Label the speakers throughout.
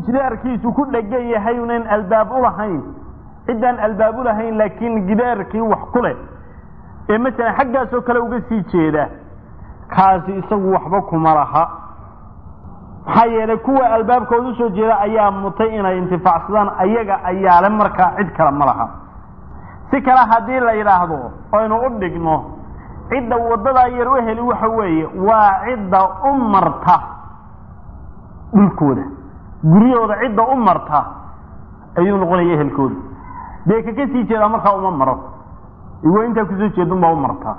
Speaker 1: gidaarkiisu ku dhegan yahay unan albaab u lahayn ciddaan albaab u lahayn laakiin gidaarkii wax ku leh ee masalan xaggaasoo kale uga sii jeeda kaasi isagu waxba kuma laha maxaa yeelay kuwa albaabkooda usoo jeeda ayaa mutay inay intifaacsadaan ayaga ayaale markaa cid kale ma laha si kale haddii la yidhaahdo aynu u dhigno cidda waddadaa yar u heli waxa weeye waa cidda u marta dhulkooda guryahooda cidda u marta ayuu noqonaya ehelkooda dee kaka sii jeedaa markaa uma maro iwa intaa kusoo jeedunbaa u martaa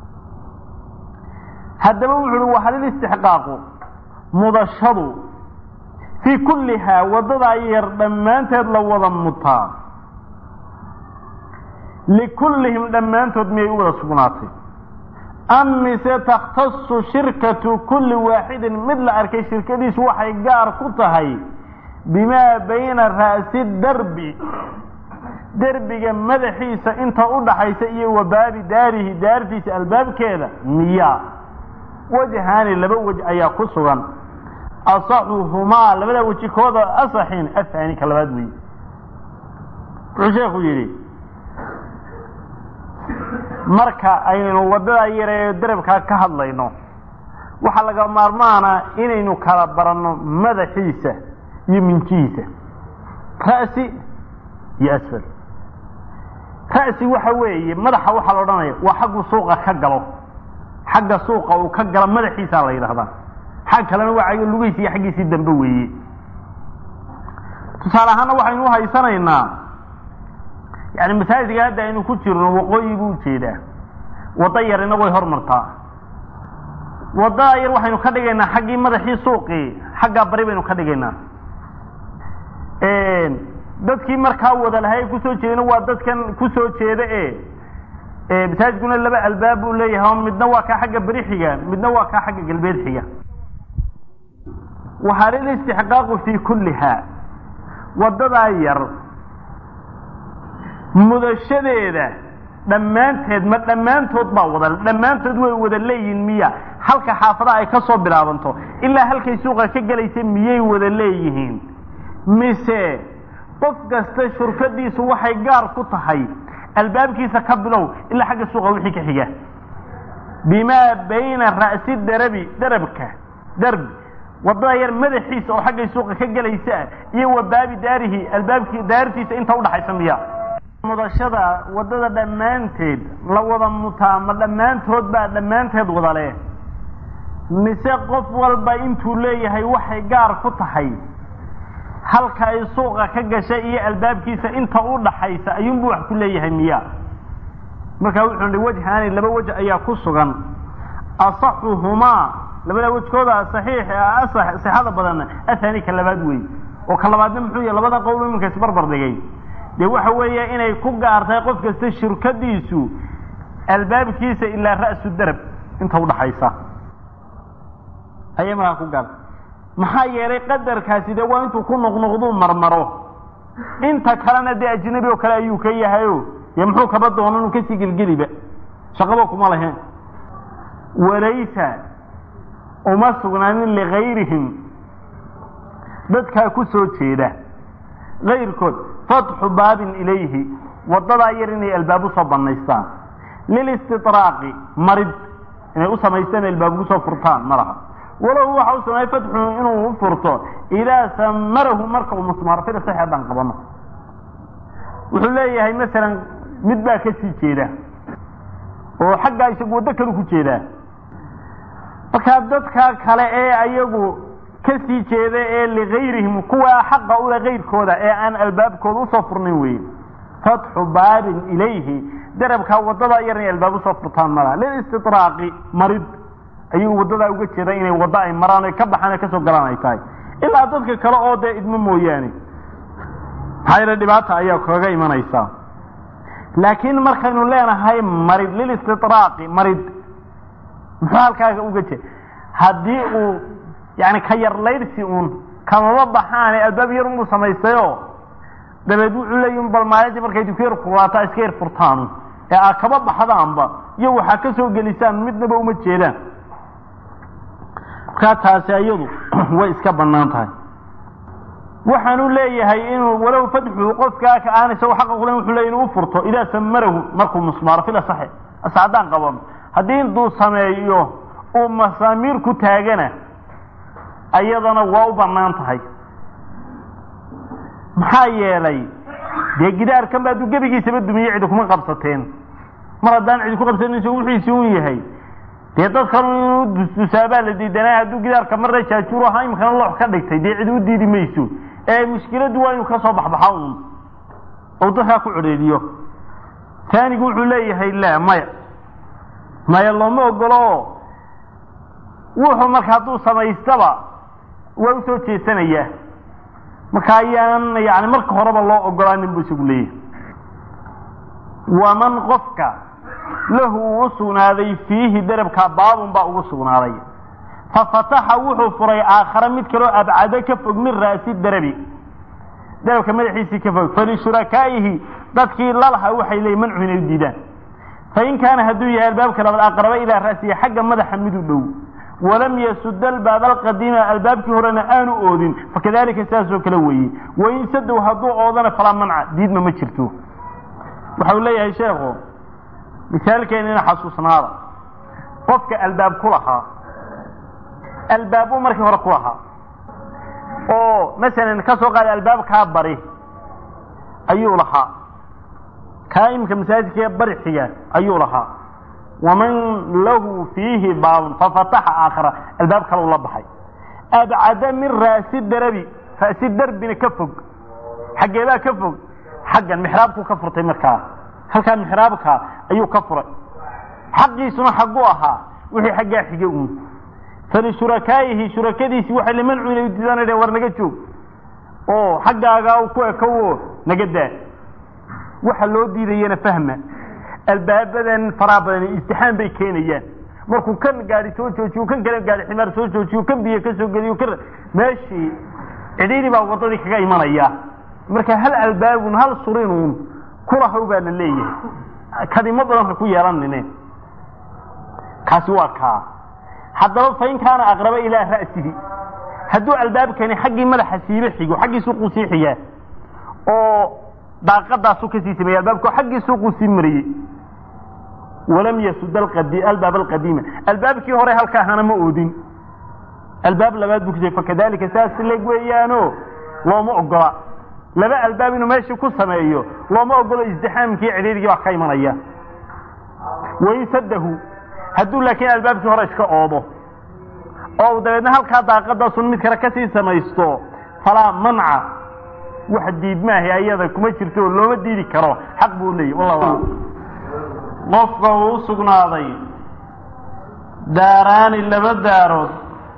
Speaker 1: haddaba wuxu uhi wahalil istixqaaqu mudashadu fii kullihaa waddadaa yar dhammaanteed la wada mutaa likullihim dhammaantood miyay u wada sugnaatay am mise takhtasu shirkatu kulli waaxidin mid la arkay shirkadiisu waxay gaar ku tahay bimaa bayna ra'si darbi derbiga madaxiisa inta u dhaxaysa iyo wa baabi daarihi daartiisa albaabkeeda miyaa wajhaani laba wej ayaa ku sugan asaxuhumaa labada weji kooda asaxin ahaani ka labaad weeye wuxuu sheekhu yidhi marka aynu waddadaa yare ee darabkaa ka hadlayno waxaa laga maarmaana inaynu kala baranno madaxiisa iyo minjihiisa ra'si iyo asfal ra'si waxa weeye madaxa waxaa la odhanaya waa xaggu suuqa ka galo xagga suuqa uu ka galo madaxiisaa la yidhahdaa xag kalena waa lugihiisi iyo xaggiisii dambe weeye tusaale ahaana waxaynu uhaysanaynaa yani masaajidka hadda aynu ku jirno waqooyi buu ujeedaa waddo yar inagu way hormartaa waddaa yar waxaynu ka dhigaynaa xaggii madaxii suuqii xaggaa bari baynu ka dhigaynaa dadkii markaa wada lahay ee kusoo jeedana waa dadkan kusoo jeeda e masaajidkuna laba albaab buu leeyahay oo midna waa kaa xagga beri xiga midna waa kaa xagga galbeed xiga wahalil istixqaaqu fii kulliha waddadaa yar mudashadeeda dhammaanteed ma dhammaantood baa wada dhammaantood way wada leeyihin miya halka xaafadaha ay ka soo bilaabanto ilaa halkay suuqa ka gelaysa miyay wada leeyihiin mise qof kasta shurkadiisu waxay gaar ku tahay albaabkiisa ka bilow ilaa xagga suuqa wixii ka xiga bimaa bayna ra'si darabi darabka darbi wadada yar madaxiisa oo xaggay suuqa ka gelaysa iyo wa baabi daarihi albaabkii daartiisa inta udhaxaysa miya mudashada wadada dhammaanteed la wada mutaa ma dhammaantood baa dhammaanteed wada leh mise qof walba intuu leeyahay waxay gaar ku tahay halka ay suuqa ka gashay iyo albaabkiisa inta u dhaxaysa ayuunbu wax ku leeyahay miya markaa wuxuu hi wajhaani laba wej ayaa ku sugan asaxuhumaa labada wejkooda saxiix sixada badan athani ka labaad wey oo ka labaadna muxuu yahy labada qowl iminka isbarbar dhigay dee waxa weeye inay ku gaartahay qof kasta shirkadiisu albaabkiisa ilaa ra'su darab inta udhaxaysa ayay markaa ku gaartay maxaa yeelay qadarkaasi dee waa intuu ku noqnoqduu marmaro inta kalena dee ajnabi oo kale ayuu ka yahayo dee muxuu kaba doono inuu kasii gelgeliba shaqaba kuma lahayn walaysa uma sugnaanin ligayrihim dadkaa ku soo jeeda kayrkood fatxu baabin ilayhi wadadaa yar inay albaab usoo banaystaan lilistidraaqi marid inay u samaystaan albaab ugu soo furtaan ma laha walow waxa u sameeyey fatxu inuu u furto idaa samarahu marka uu musmaaro fida sax haddaan qabano wuxuu leeyahay masalan mid baa ka sii jeeda oo xaggaa isagu waddo kalu ku jeedaa markaa dadka kale ee ayagu ka sii jeeda ee ligayrihim kuwa xaqa ule kayrkooda ee aan albaabkooda usoo furnin weye fatxu baabin ilayhi darabkaa wadada yar inay albaab usoo furtaan malaha lilistidraaqi marid ayuu wadadaa uga jeeda inay waddo ay maraan o ka baxaan kasoo galaan ay tahay ilaa dadka kale oo dee idmo mooyaane maxaa yeele dhibaata ayaa kaga imanaysaa laakiin markaynu leenahay marid lilistidraaqi marid muxuu halkaaga uga jeeda haddii uu yani ka yarlaydhsi uun kamama baxaane albaab yar unbuu samaystayo dabeed wuxuu leeyi bal maalintii markay duka yar kuraataa iska yar furtaanu ee aa kaba baxdaanba iyo waxaa ka soo gelisaan midnaba uma jeedaan markaa taasi iyadu way iska banaan tahay waxaanu leeyahay inuu walow fadxu qofkaa ka aan isagoo xaqa kulen wuxuu leeyahy inuu u furto idaa samarahu markuu musmaaro fil asaxi as haddaan qabano haddii intuu sameeyo uu masaamiir ku taagana ayadana waa u bannaan tahay maxaa yeelay dee gidaarkan ba hadduu gebigiisaba dumiye cidi kuma qabsateen mar haddaan cidi ku qabsanin isagu wixiisi un yahay dee dadkan inuu dusdusaabaa la diidanaa hadduu gidaarka marna jaajuur ahaa imikana loox ka dhigtay dee cidi u diidi mayso ee mushkiladdu waa inuu kasoo baxbaxa un ou dadkaa ku codheediyo taanigu wuxuu leeyahay la maya maya looma ogolo wuxuu marka hadduu samaystaba waa usoo jeesanayaa marka ayaan yani marka horeba loo ogolaanin buu isagu leeyahay waman qofka lahu uu u sugnaaday fiihi derabkaa baabun baa ugu sugnaaday fafataxa wuxuu furay aakhare mid kaloo abcado ka fog min ra'si derabi derabka madaxiisii ka fog falishurakaaihi dadkii lalaha waxay leeyiin mancu inay u diidaan fain kaana hadduu yahay albaabka labaad aqraba ilaa ra'sihi xagga madaxa mid u dhow walam yasuda albaab alqadiima albaabkii horena aanu oodin fakadalika sidaasoo kale weeye wain sadow hadduu oodana falaa manca diidma ma jirto waxau leeyahay sheekhu misaalkeenina xasuusnaada qofka albaab ku lahaa albaabuu markii hore ku lahaa oo masalan ka soo qaada albaabkaa bari ayuu lahaa kaa imika masaajidka bari xiga ayuu lahaa waman lahu fiihi baabun fafataxa aakhara albaab kalau la baxay abcada min ra'si darabi ra'si darbina ka fog xaggeebaa ka fog xaggan mixraabkuu ka furtay markaa halkaa mixraabka ayuu ka furay xaqiisuna xagguu ahaa wixii xaggaa xige uun falishurakaaihi shurakadiisii waxay limancu inay udiidaan war naga joog oo xaggaagaa ku ekowo naga daa waxa loo diidayana fahma albaabadan faraa badan istixaam bay keenayaan markuu kan gaadi soo joojiyo kan kale gaadi ximaar soo joojiyo kan biyo ka soo geliyo kan meeshii cidhiidhi baa waddadii kaga imanaya marka hal albaabun hal surinuun kulahow baa la leeyahay kadimo badan ha ku yeelanine kaasi waa kaa haddaba fain kaana aqraba ilaa ra'sihi hadduu albaabkani xaggii madaxa siiba xigo xaggii suuquu sii xigaa oo daaqadaasu kasii sameeyey albaabka xaggii suuquu sii mariyey walam yasud albaab alqadiima albaabkii hore halka ahana ma oodin albaab labaad buu kusay fakadalika saas leg weeyaano looma ogola laba albaab inuu meeshii ku sameeyo looma ogolo isdixaamkii cidhiirigii baa ka imanaya wain sadahu hadduu laakiin albaabkii hore iska oodo oo dabeedna halkaa daaqadaasun mid kale kasii samaysto falaa manca wax diid maahay ayada kuma jirto oo looma diidi karo xaq buu leeyahy wallahu qofka uu u sugnaaday daaraani laba daarood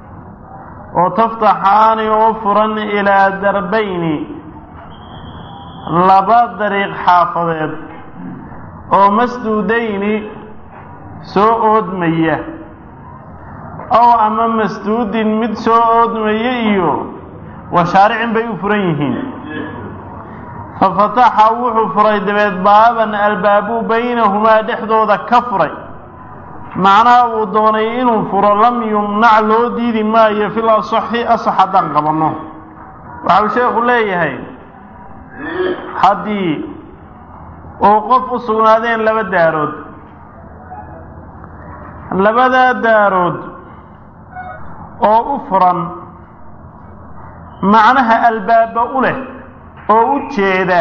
Speaker 1: oo taftaxaani oo furan ilaa darbayni laba dariiq xaafadeed oo masduudayni soo oodmaya ow ama masduudin mid soo oodmaya iyo washaaricin bay u furan yihiin fafataxa wuxuu furay dabeed baaban albaabuu baynahumaa dhexdooda ka furay macnaha uu doonay inuu furo lam yumnac loo diidi maayo fil asaxi asax haddaan qabanno waxau sheekhu leeyahay haddii uu qof u sugnaadeen laba daarood labadaa daarood oo u furan macnaha albaaba u leh oo u jeeda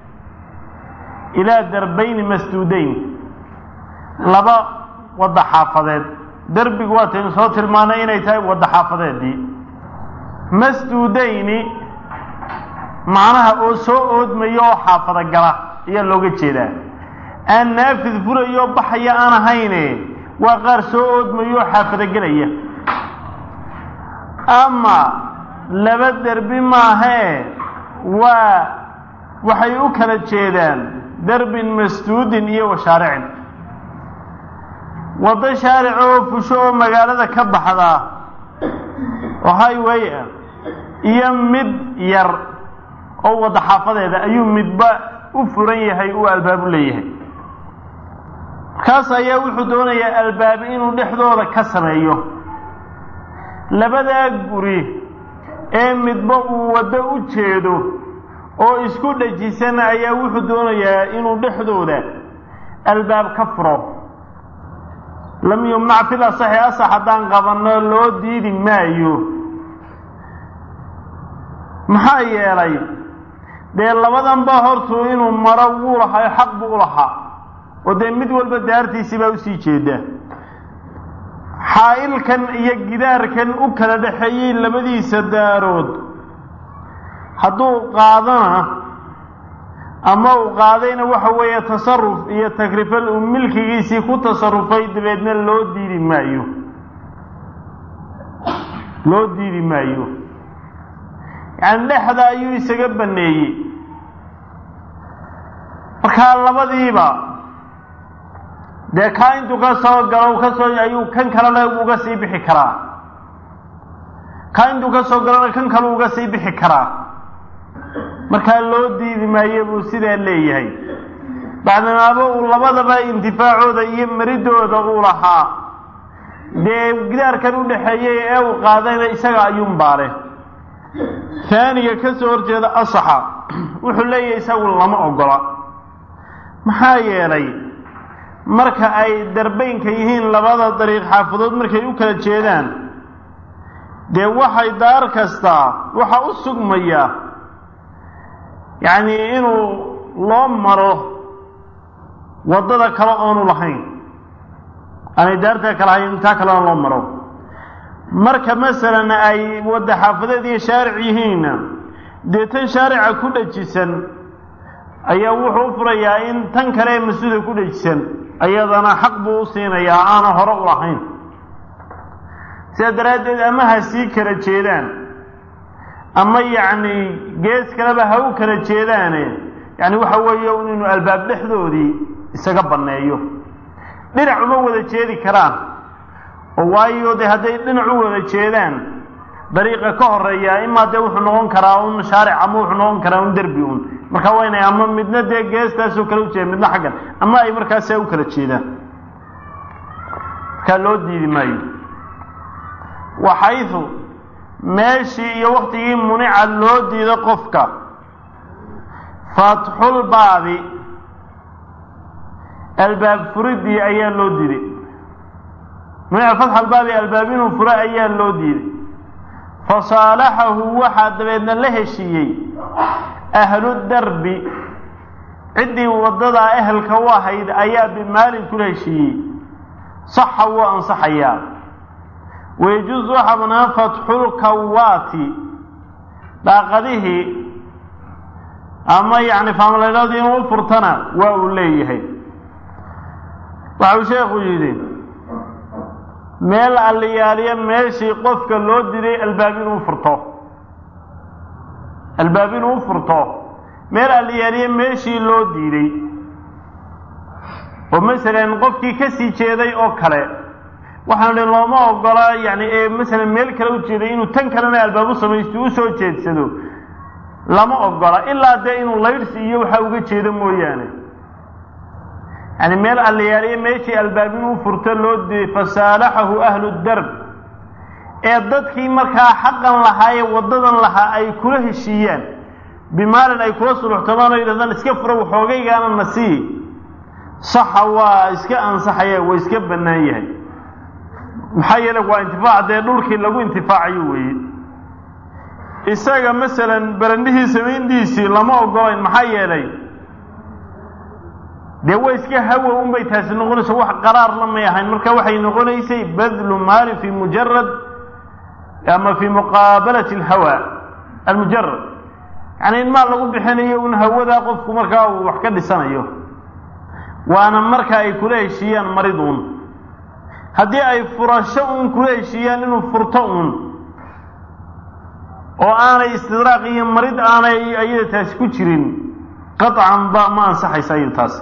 Speaker 1: ilaa darbayni masduudayn laba wadda xaafadeed derbigu waataynu soo tilmaanay inay tahay wadda xaafadeedii masduudayni macnaha oo soo oodmaya oo xaafada gala ayaa looga jeedaa aan naafid furayo baxaya aan ahayne waa qaar soo oodmaya oo xaafada gelaya ama laba derbi maahee waa waxay u kala jeedaan derbin masduudin iyo washaaricin waddo shaaric oo fusho oo magaalada ka baxda oo highway ah iyo mid yar oo wadda xaafadeeda ayuu midba u furan yahay uu albaabu leeyahay markaas ayaa wuxuu doonayaa albaab inuu dhexdooda ka sameeyo labadaa guri ee midba uu waddo u jeedo oo isku dhajisan ayaa wuxuu doonayaa inuu dhexdooda albaab ka furo lam yumnac fil asaxi asax haddaan qabanno loo diidi maayo maxaa yeelay dee labadanba hortuu inuu maro wuu lahaa xaq buu u lahaa oo dee mid walba daartiisii baa usii jeeda xaa'ilkan iyo gidaarkan u kala dhexeeyey labadiisa daarood hadduu qaadana ama uu qaadayna waxa weeye tasaruf iyo takrifal uu milkigiisii ku tasarufay dabeedna loo diidi maayo loo diidi maayo yacani dhexda ayuu isaga baneeyey markaa labadiiba dee kaa intuu ka soo galo kasoo ayuu kan kalena uga sii bixi karaa kaa intuu ka soo galona kan kale uga sii bixi karaa markaa loo diidi maayo buu sidaa leeyahay bacdamaaba uu labadaba intifaacooda iyo maridooda uu lahaa dee gidaarkan u dhexeeyey ee uu qaadayna isaga ayuunbaa leh taaniga ka soo horjeeda asaxa wuxuu leeyahay isagu lama ogola maxaa yeelay marka ay darbaynka yihiin labada dariiq xaafadood markay u kala jeedaan dee waxay daar kastaa waxa u sugmaya yacni inuu loo maro waddada kale oonu lahayn aanay daartaa kale ahayn intaa kalena loo maro marka masalan ay wadda xaafadeed iyo shaaric yihiinna dee tan shaarica ku dhajisan ayaa wuxuu u furayaa in tan kale ee mas-uulka ku dhajisan ayadana xaq buu u siinayaa aana hore u lahayn sidaa daraaddeed ama ha sii kala jeedaan ama yacni gees kaleba ha u kala jeedaane yacni waxa weeye un inuu albaab dhexdoodii isaga banneeyo dhinac uma wada jeedi karaan oo waayo dee hadday dhinac u wada jeedaan dariiqa ka horeeya imaa dee wuxuu noqon karaa un shaaric ama wuxuu noqon karaa un derbi un marka waa inay ama midna dee geestaasoo kale u jeeda midna xaggan ama ay markaasa u kala jeedaan markaa loo diidi maayo waxaydu meeshii iyo waktigii munica loo diido qofka fatxulbaabi albaab furidii ayaa loo diiday munica fatxalbaabi albaab inuu furo ayaa loo diiday fasaalaxahu waxaa dabeedna la heshiiyey ahlu darbi ciddii waddadaa ehelka u ahayd ayaa bimaalin kula heshiiyey saxa wuu ansaxayaa wayajuusu waxaa banaan fatxulkawaati daaqadihii ama yacni faamaleydhadii inuu u furtana waa uu leeyahay waxa uu sheekhu yidhi meel alliyaaliya meeshii qofka loo diday albaab inuu furto albaab inuu u furto meel alliyaaliya meeshii loo diiday oo masalan qofkii ka sii jeeday oo kale waxaan idhi looma ogola yani ee masalan meel kale u jeeday inuu tan kalena albaab u samaysto u soo jeedsado lama ogola ilaa dee inuu laydhsi iyo waxa uga jeedo mooyaane yani meel allayaaliya meeshii albaab inuu furto loo diiday fasaalaxahu ahlu darb ee dadkii markaa xaqan lahaa ee waddadan lahaa ay kula heshiiyaan bimaalin ay kula suluxtamaan oo yidhahdaan iska fura waxoogaygaana na sii saxa waa iska ansaxaya waa iska bannaan yahay maxaa yeele waa intifaac dee dhulkii lagu intifaacayo weeye isaga masalan barandhihii samayntiisii lama ogolayn maxaa yeelay dee way iska hawa unbay taasi noqonaysa wax qaraar lamay ahayn marka waxay noqonaysay badlu maali fi mujarad ama fi muqaabalati alhawa almujarad yani in maal lagu bixinayo un hawadaa qofku markaa uu wax ka dhisanayo waana marka ay kula heshiiyaan marid un haddii ay furasho uun kula heshiiyaan inuu furto uun oo aanay istidraaq iyo marid aanay ayada taasi ku jirin qaطcan ba ma ansaxaysa ayada taasi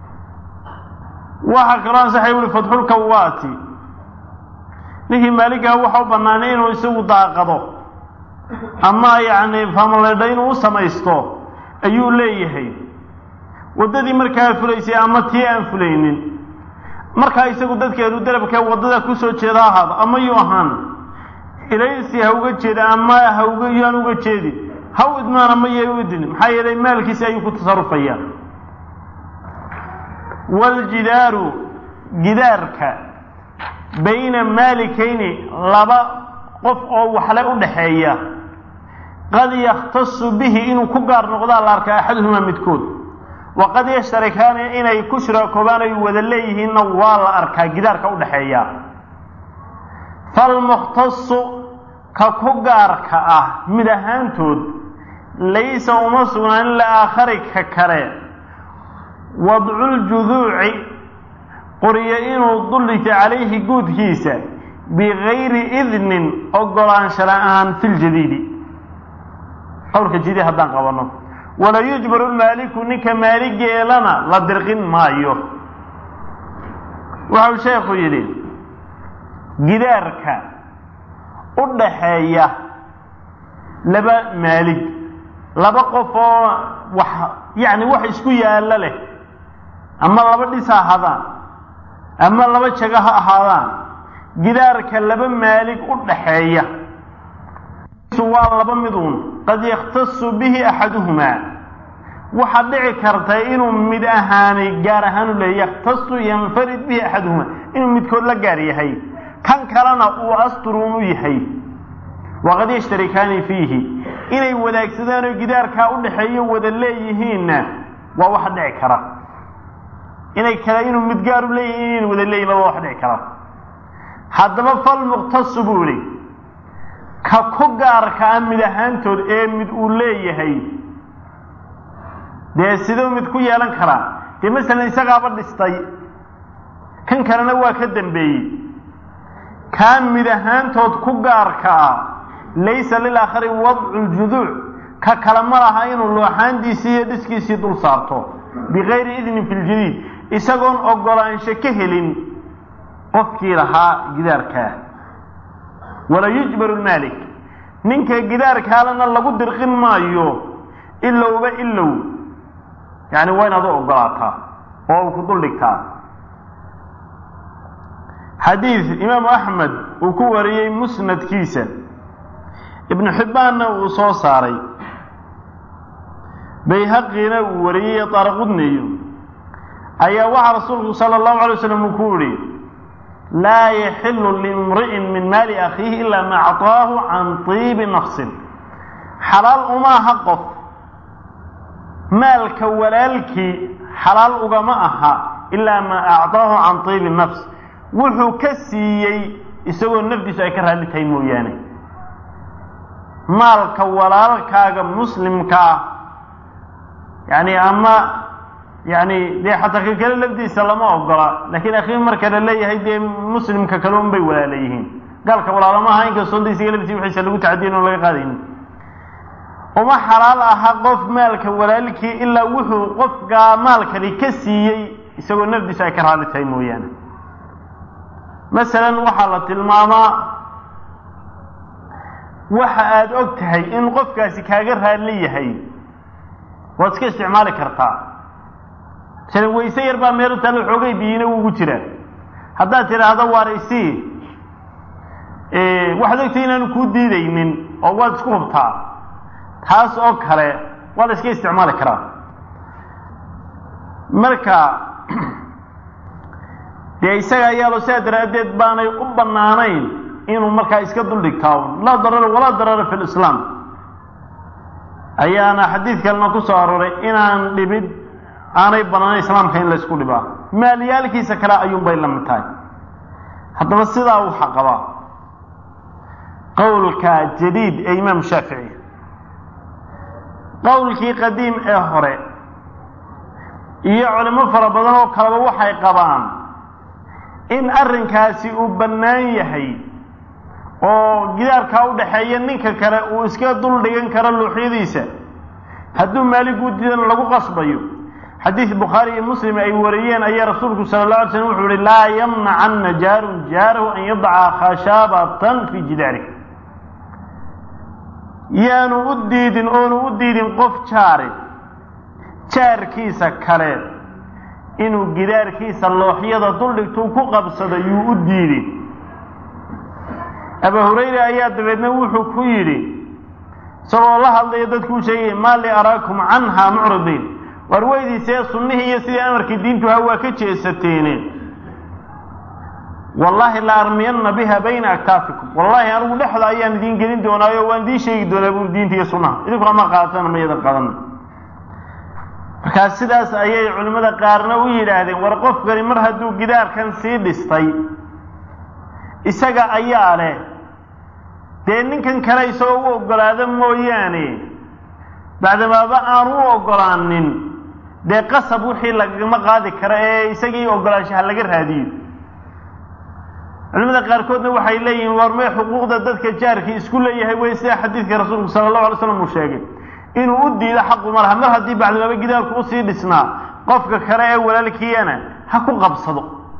Speaker 1: waxaa kaloo ansaxay uli fatxulkawaati ninkii maaligaha waxa u banaanay inuu isagu daaqado ama yacni famaleydha inuu u samaysto ayuu leeyahay waddadii markaa fulaysay ama tii aan fulaynin markaa isagu dadkeedu darabkee waddada kusoo jeeda ahaado ama yuu ahaan ilaysi ha uga jeeda ama hauga yaan uga jeedin ha u idmaan ama yay u idin maxaa yeelay maalkiisi ayuu ku tasarufayaa waljidaaru gidaarka bayna maalikayni laba qof oo waxle u dhaxeeya qad yakhtasu bihi inuu ku gaar noqdaa la arkaa axaduhumaa midkood waqad yashtarikaani inay ku shiraakoobaan ay wada leeyihiinna waa la arkaa gidaarka u dhaxeeya falmukhtasu ka ku gaarka ah mid ahaantood laysa uma sugnaanin liaakhari ka kale wadculjuduuci qoriyo inuu duldhigtay calayhi guudkiisa bigayri idnin ogolaansha la-aan fi ljadiidi qowlka jidi haddaan qabanno wala yujbaru lmaaliku ninka maaligeelana la dirqin maayo waxau sheekhu yidhi gidaarka u dhaxeeya laba maalig laba qof oo wax yacni wax isku yaallo leh ama laba dhis ha ahaadaan ama laba jago ha ahaadaan gidaarka laba maalig u dhaxeeya waa laba miduun qad yakhtasu bihi axaduhumaa waxaad dhici karta inuu mid ahaani gaar ahaan u leeya yakhtasu yanfarid bihi axaduhumaa inuu midkood la gaar yahay kan kalena uu asturuun u yahay waqad yashtarikaani fiihi inay wadaagsadaan oo gidaarkaa u dhaxeeyo wada leeyihiinna waa waxa dhici kara inay kale inuu mid gaar u leeyihin inayna wada leeyihin waa wax dhici kara haddaba falmuqtasu buu ihi ka ku gaarka ah mid ahaantood ee mid uu leeyahay dee siduu mid ku yeelan karaa dee masalan isagaaba dhistay kan kalena waa ka dambeeyey kaa mid ahaantood ku gaarka ah laysa lilaakhari wadcu ljuduuc ka kale ma laha inuu looxaandiisii iyo dhiskiisii dul saarto bikayri idnin fi ljadiid isagoon ogolaansho ka helin qofkii lahaa gidaarkaa wala yujbaru lmaalik ninka gidaarkaalena lagu dirqin maayo ilowba ilow yani waa inaad u ogolaataa oo u ku dul dhigtaa xadiid imaamu axmed uu ku wariyey musnadkiisa ibnu xibbaanna uu soo saaray bayhaqina uu wariyey daaraqudniyo ayaa waxaa rasuulku sala allahu alay waslam uu ku yihi laa yaxilu limri'in min maali akhiihi ilaa ma acطaahu can tiibi nafsin xalaal umaaha qof maalka walaalkii xalaal ugama aha ilaa maa acطaahu can tiibi nafs wuxuu ka siiyey isagoo nafdiisu ay ka raalli tahay mooyaane maalka walaalkaaga muslimka ah yani ama yani dee xataa ka kale lafdiisa lama ogola lakiin akhiir marka la leeyahay dee muslimka kale un bay walaala yihiin gaalka walaalama aha inkastoo da isaga laftiisa wixiisa lagu tacadiyin oon laga qaadaynin uma xalaal aha qof maalka walaalkii ilaa wuxuu qofkaa maalkani ka siiyey isagoo nafdiisu ay ka raalli tahay mooyaane masalan waxaa la tilmaamaa waxa aada og tahay in qofkaasi kaaga raalli yahay waad iska isticmaali kartaa masalan wayse yar baa meel u taalla xoogay biyina ugu jiraa haddaad tidhaahdo waar isii waxaad ogtahay inaanu kuu diidaynin oo waad isku hubtaa taas oo kale waa la iska isticmaali karaa marka dee isaga ayaalo sidaa daraaddeed baanay u bannaanayn inuu markaa iska duldhigtaa laa darara walaa darara fi lislaam ayaana xadiid kalena ku soo arooray inaan dhibid aanay bannaanayn islaamka in laysku dhibaa maalyaalkiisa kale ayuunbay la mid tahay haddaba sidaa waxaa qabaa qowlka jadiid ee imaam shaafici qowlkii qadiim ee hore iyo culimo fara badan oo kaleba waxay qabaan in arrinkaasi uu bannaan yahay oo gidaarkaa u dhaxeeya ninka kale uu iska dul dhigan karo luuxyadiisa hadduu maaliguu diidana lagu qasbayo xadiid bukhaari iyo muslim ay wariyeen ayaa rasuulku sala alla alay slam wuxuu yihi laa yamnacanna jaarun jaarahu an yadaca khashaabatan fii jidaarih yaanu u diidin oonu u diidin qof jaari jaarkiisa kale inuu gidaarkiisa looxyada duldhigtuu ku qabsado yuu u diidin abu hurayra ayaa dabeedna wuxuu ku yidhi isagoo la hadlaya dadkuu sheegay maa li araakum canha mucridiin war weydiisee sunnihii iyo sidii amarkii diintu ha waa ka jeesateene wallaahi la armiyanna biha bayna aktaafikum wallaahi anigu dhexda ayaan idiin gelin doonaayo waan idiin sheegi doonaa buuri diinta iyo sunnaha idinkuna ma qaatana ma yadan qaadana markaa sidaas ayay culimmada qaarna u yidhaahdeen war qofkani mar hadduu gidaarkan sii dhistay isaga ayaa leh dee ninkan kale isagoo u oggolaada mooyaane bacdamaaba aan u oggolaanin dee qasab wixii lagama qaadi karo ee isagii oggolaanshaha laga raadiyo culimada qaarkoodna waxay leeyihiin war mee xuquuqda dadka jaarkii isku leeyahay wey sida xadiidka rasuulku sala allahu alay slam uu sheegay inuu u diido xaqu ma laha mar haddii bacdimaaba gidaarku usii dhisnaa qofka kale ee walaalkiiyana ha ku qabsado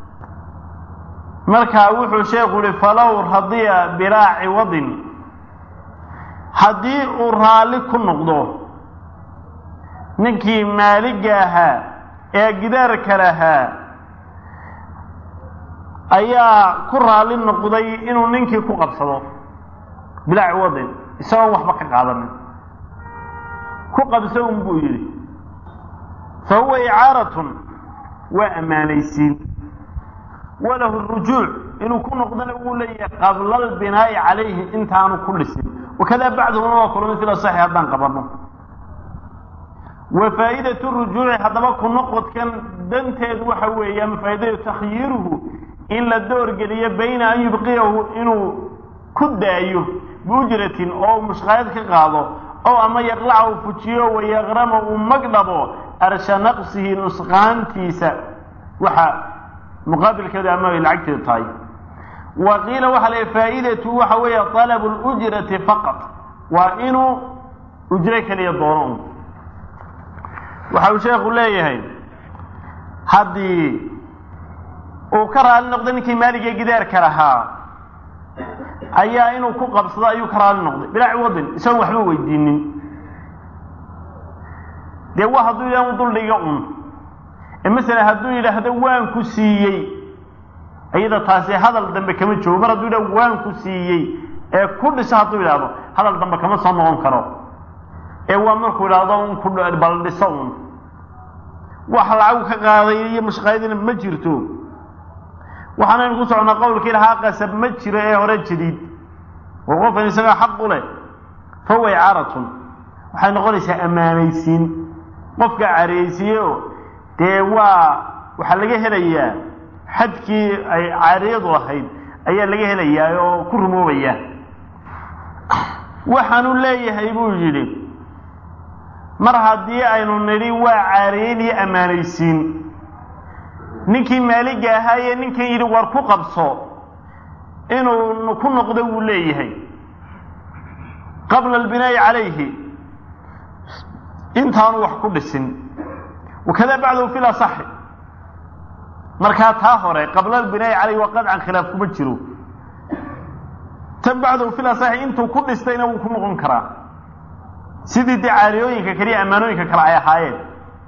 Speaker 1: markaa wuxuu sheekhu uhi falow radiya bilaa ciwadin haddii uu raalli ku noqdo ninkii maaliga ahaa ee gidaarka lahaa ayaa ku raalli noqday inuu ninkii ku qabsado bilaa ciwadin isagoon waxba ka qaadanin ku qabso un buu yidhi fa huwa icaaratun waa ammaanaysiin walahu rujuuc inuu ku noqdona wuu leeyahay qabla albinaa'i calayhi intaanu ku dhisin wakadaa bacduhuna waa kulmay sida saxi haddaan qabanno wa faa'idatu rujuuci haddaba ku noqodkan danteedu waxa weeye ama faa'iidadu takhyiiruhu in la doorgeliyo bayna an yubqiyahu inuu ku daayo biujratin oo mushqaayad ka qaado ow ama yaqlaca uu fujiyo wayaqrama uu magdhabo arsha naqsihi nusqaantiisa waxa muqaabilkeedu ama ay lacagteedu tahay wa qiila waxaa la faa'idatu waxa weeye talabu lujrati faqat waa inuu ujro keliya doono un waxa uu sheekhu leeyahay haddii uu ka raali noqday ninkii maaligee gidaarka lahaa ayaa inuu ku qabsado ayuu ka raali noqday bilaa ciwadin isagoon waxba weydiinin dee waa hadduu yidhah u duldhiga un ee masalan hadduu yidhaahdo waan ku siiyey iyada taasi hadal dambe kama joogo mar hadduu yidhahdo waan ku siiyey ee ku dhiso hadduu yidhaahdo hadal dambe kama soo noqon karo ee waa markuu idhaahdo un ku bal dhiso un wax lacagu ka qaaday iyo mashqaayadina ma jirto waxaanaynu ku socnaa qowlkii lahaa qasab ma jiro ee hore jadiid oo qofkan isagaa xaq u leh fahuwa icaaratun waxay noqonaysaa ammaanaysiin qofka caariyeysiiyeoo dee waa waxaa laga helayaa xadkii ay caariyadu lahayd ayaa laga helayaa oo ku rumoobaya waxaanu leeyahay buu yidhi mar haddii aynu nidhi waa caariyeyn iyo ammaanaysiin ninkii maaliga ahaa ee ninkan yidhi war ku qabso inuu ku noqdo wuu leeyahay qabla albinaa'i calayhi intaanu wax ku dhisin wakada bacdahu fi lasaxi markaa taa hore qabla albinaa'i calayhi waa qadcan khilaaf kuma jiro tan bacdahu fi lasaxi intuu ku dhistayna wuu ku noqon karaa sidii dee caariyooyinka kaliya ammaanooyinka kale ay ahaayeen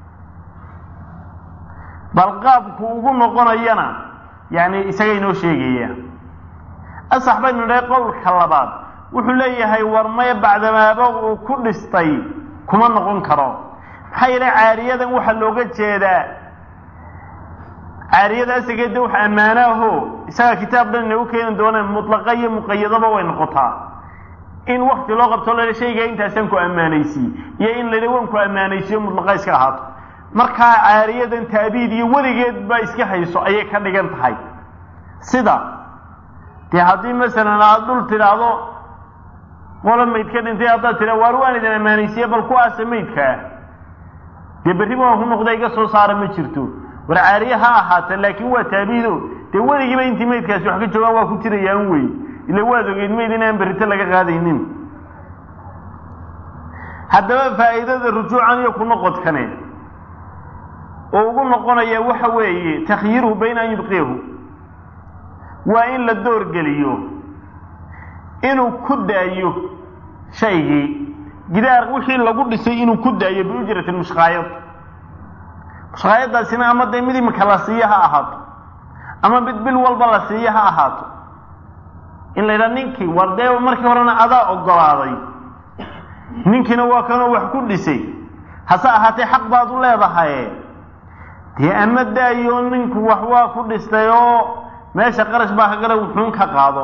Speaker 1: bal qaabku ugu noqonayana yani isaga inoo sheegaya asax baynu nidhahay qowlka labaad wuxuu leeyahay war maya bacdamaaba uu ku dhistay kuma noqon karo maxaa yeele caariyadan waxaa looga jeedaa caariyada asageeda wax ammaanaaho isaga kitaab dhan inagu keeni doona mutlaqa iyo muqayadaba way noqotaa in wakti loo qabto lala shayga intaasaan ku ammaanaysiye iyo in la waan ku ammaanaysiyo mutlaqa iska ahaato markaa caariyadan taabiid iyo weligeed baa iska hayso ayay ka dhigan tahay sida dee haddii masalan aada dhul tidhaahdo qola mayd ka dhintay haddaad tidha waar waan idin ammaanaysiye bal kuwaasa maydkaa dee berriba waan ku noqda iga soo saara ma jirto war caariye ha ahaata laakiin waa taabiido dee weligiiba intii maydkaasi wax ka joogaan waa ku jirayaan wey ila waad ogeyd mayd inaan berrito laga qaadaynin haddaba faa'iidada rujuucan iyo ku noqodkane oo ugu noqonaya waxa weeye takhyiiruhu bayna an yubqiyahu waa in la doorgeliyo inuu ku daayo shaygii gidaar wixii lagu dhisay inuu ku daayo biujrati mushqaayad mushqaayadaasina ama dee mid imika la siiyo ha ahaato ama mid bil walba la siiyo ha ahaato in la yidhaha ninkii war dee markii horena adaa ogolaaday ninkiina waa kanoo wax ku dhisay hase ahaatee xaq baad u leedahay dee ama daayo ninku wax waa ku dhistay oo meesha qarash baa ka gala wuxuun ka qaado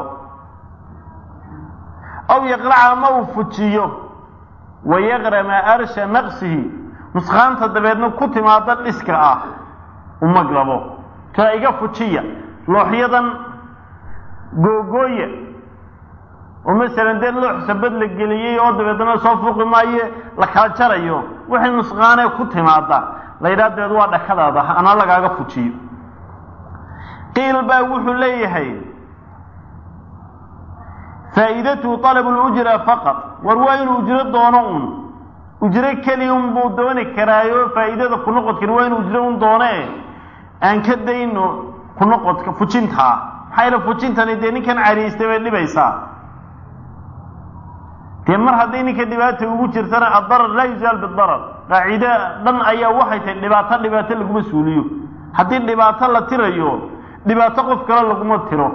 Speaker 1: aw yaqlaca ama uu fujiyo wayaqrama arsha naqsihi nusqaanta dabeedna ku timaada dhiska ah umaglabo kaa iga fujiya looxyadan googooya oo masalan dee loox sabad la geliyey oo dabeedna soo fuuqi maayo la kala jarayo wixii nusqaanee ku timaada la yidhaha dabeed waa dhakadaada anaa lagaaga fujiyo qiil baa wuxuu leeyahay faa'iidatuhu talabu lujra faqad war waa inuu ujro doono un ujro keliya un buu dooni karaayo faa'iidada ku noqodkan waa inuu ujro un doone aan ka dayno ku noqodka fujintaa maxaa yaele fujintani dee ninkan cariistay bay dhibaysaa dee mar hadday ninka dhibaata ugu jirtana addarar laa yuzaal bidarar qaacide dhan ayaa waxay tahay dhibaato dhibaato laguma suuliyo haddii dhibaato la tirayo dhibaato qof kale laguma tiro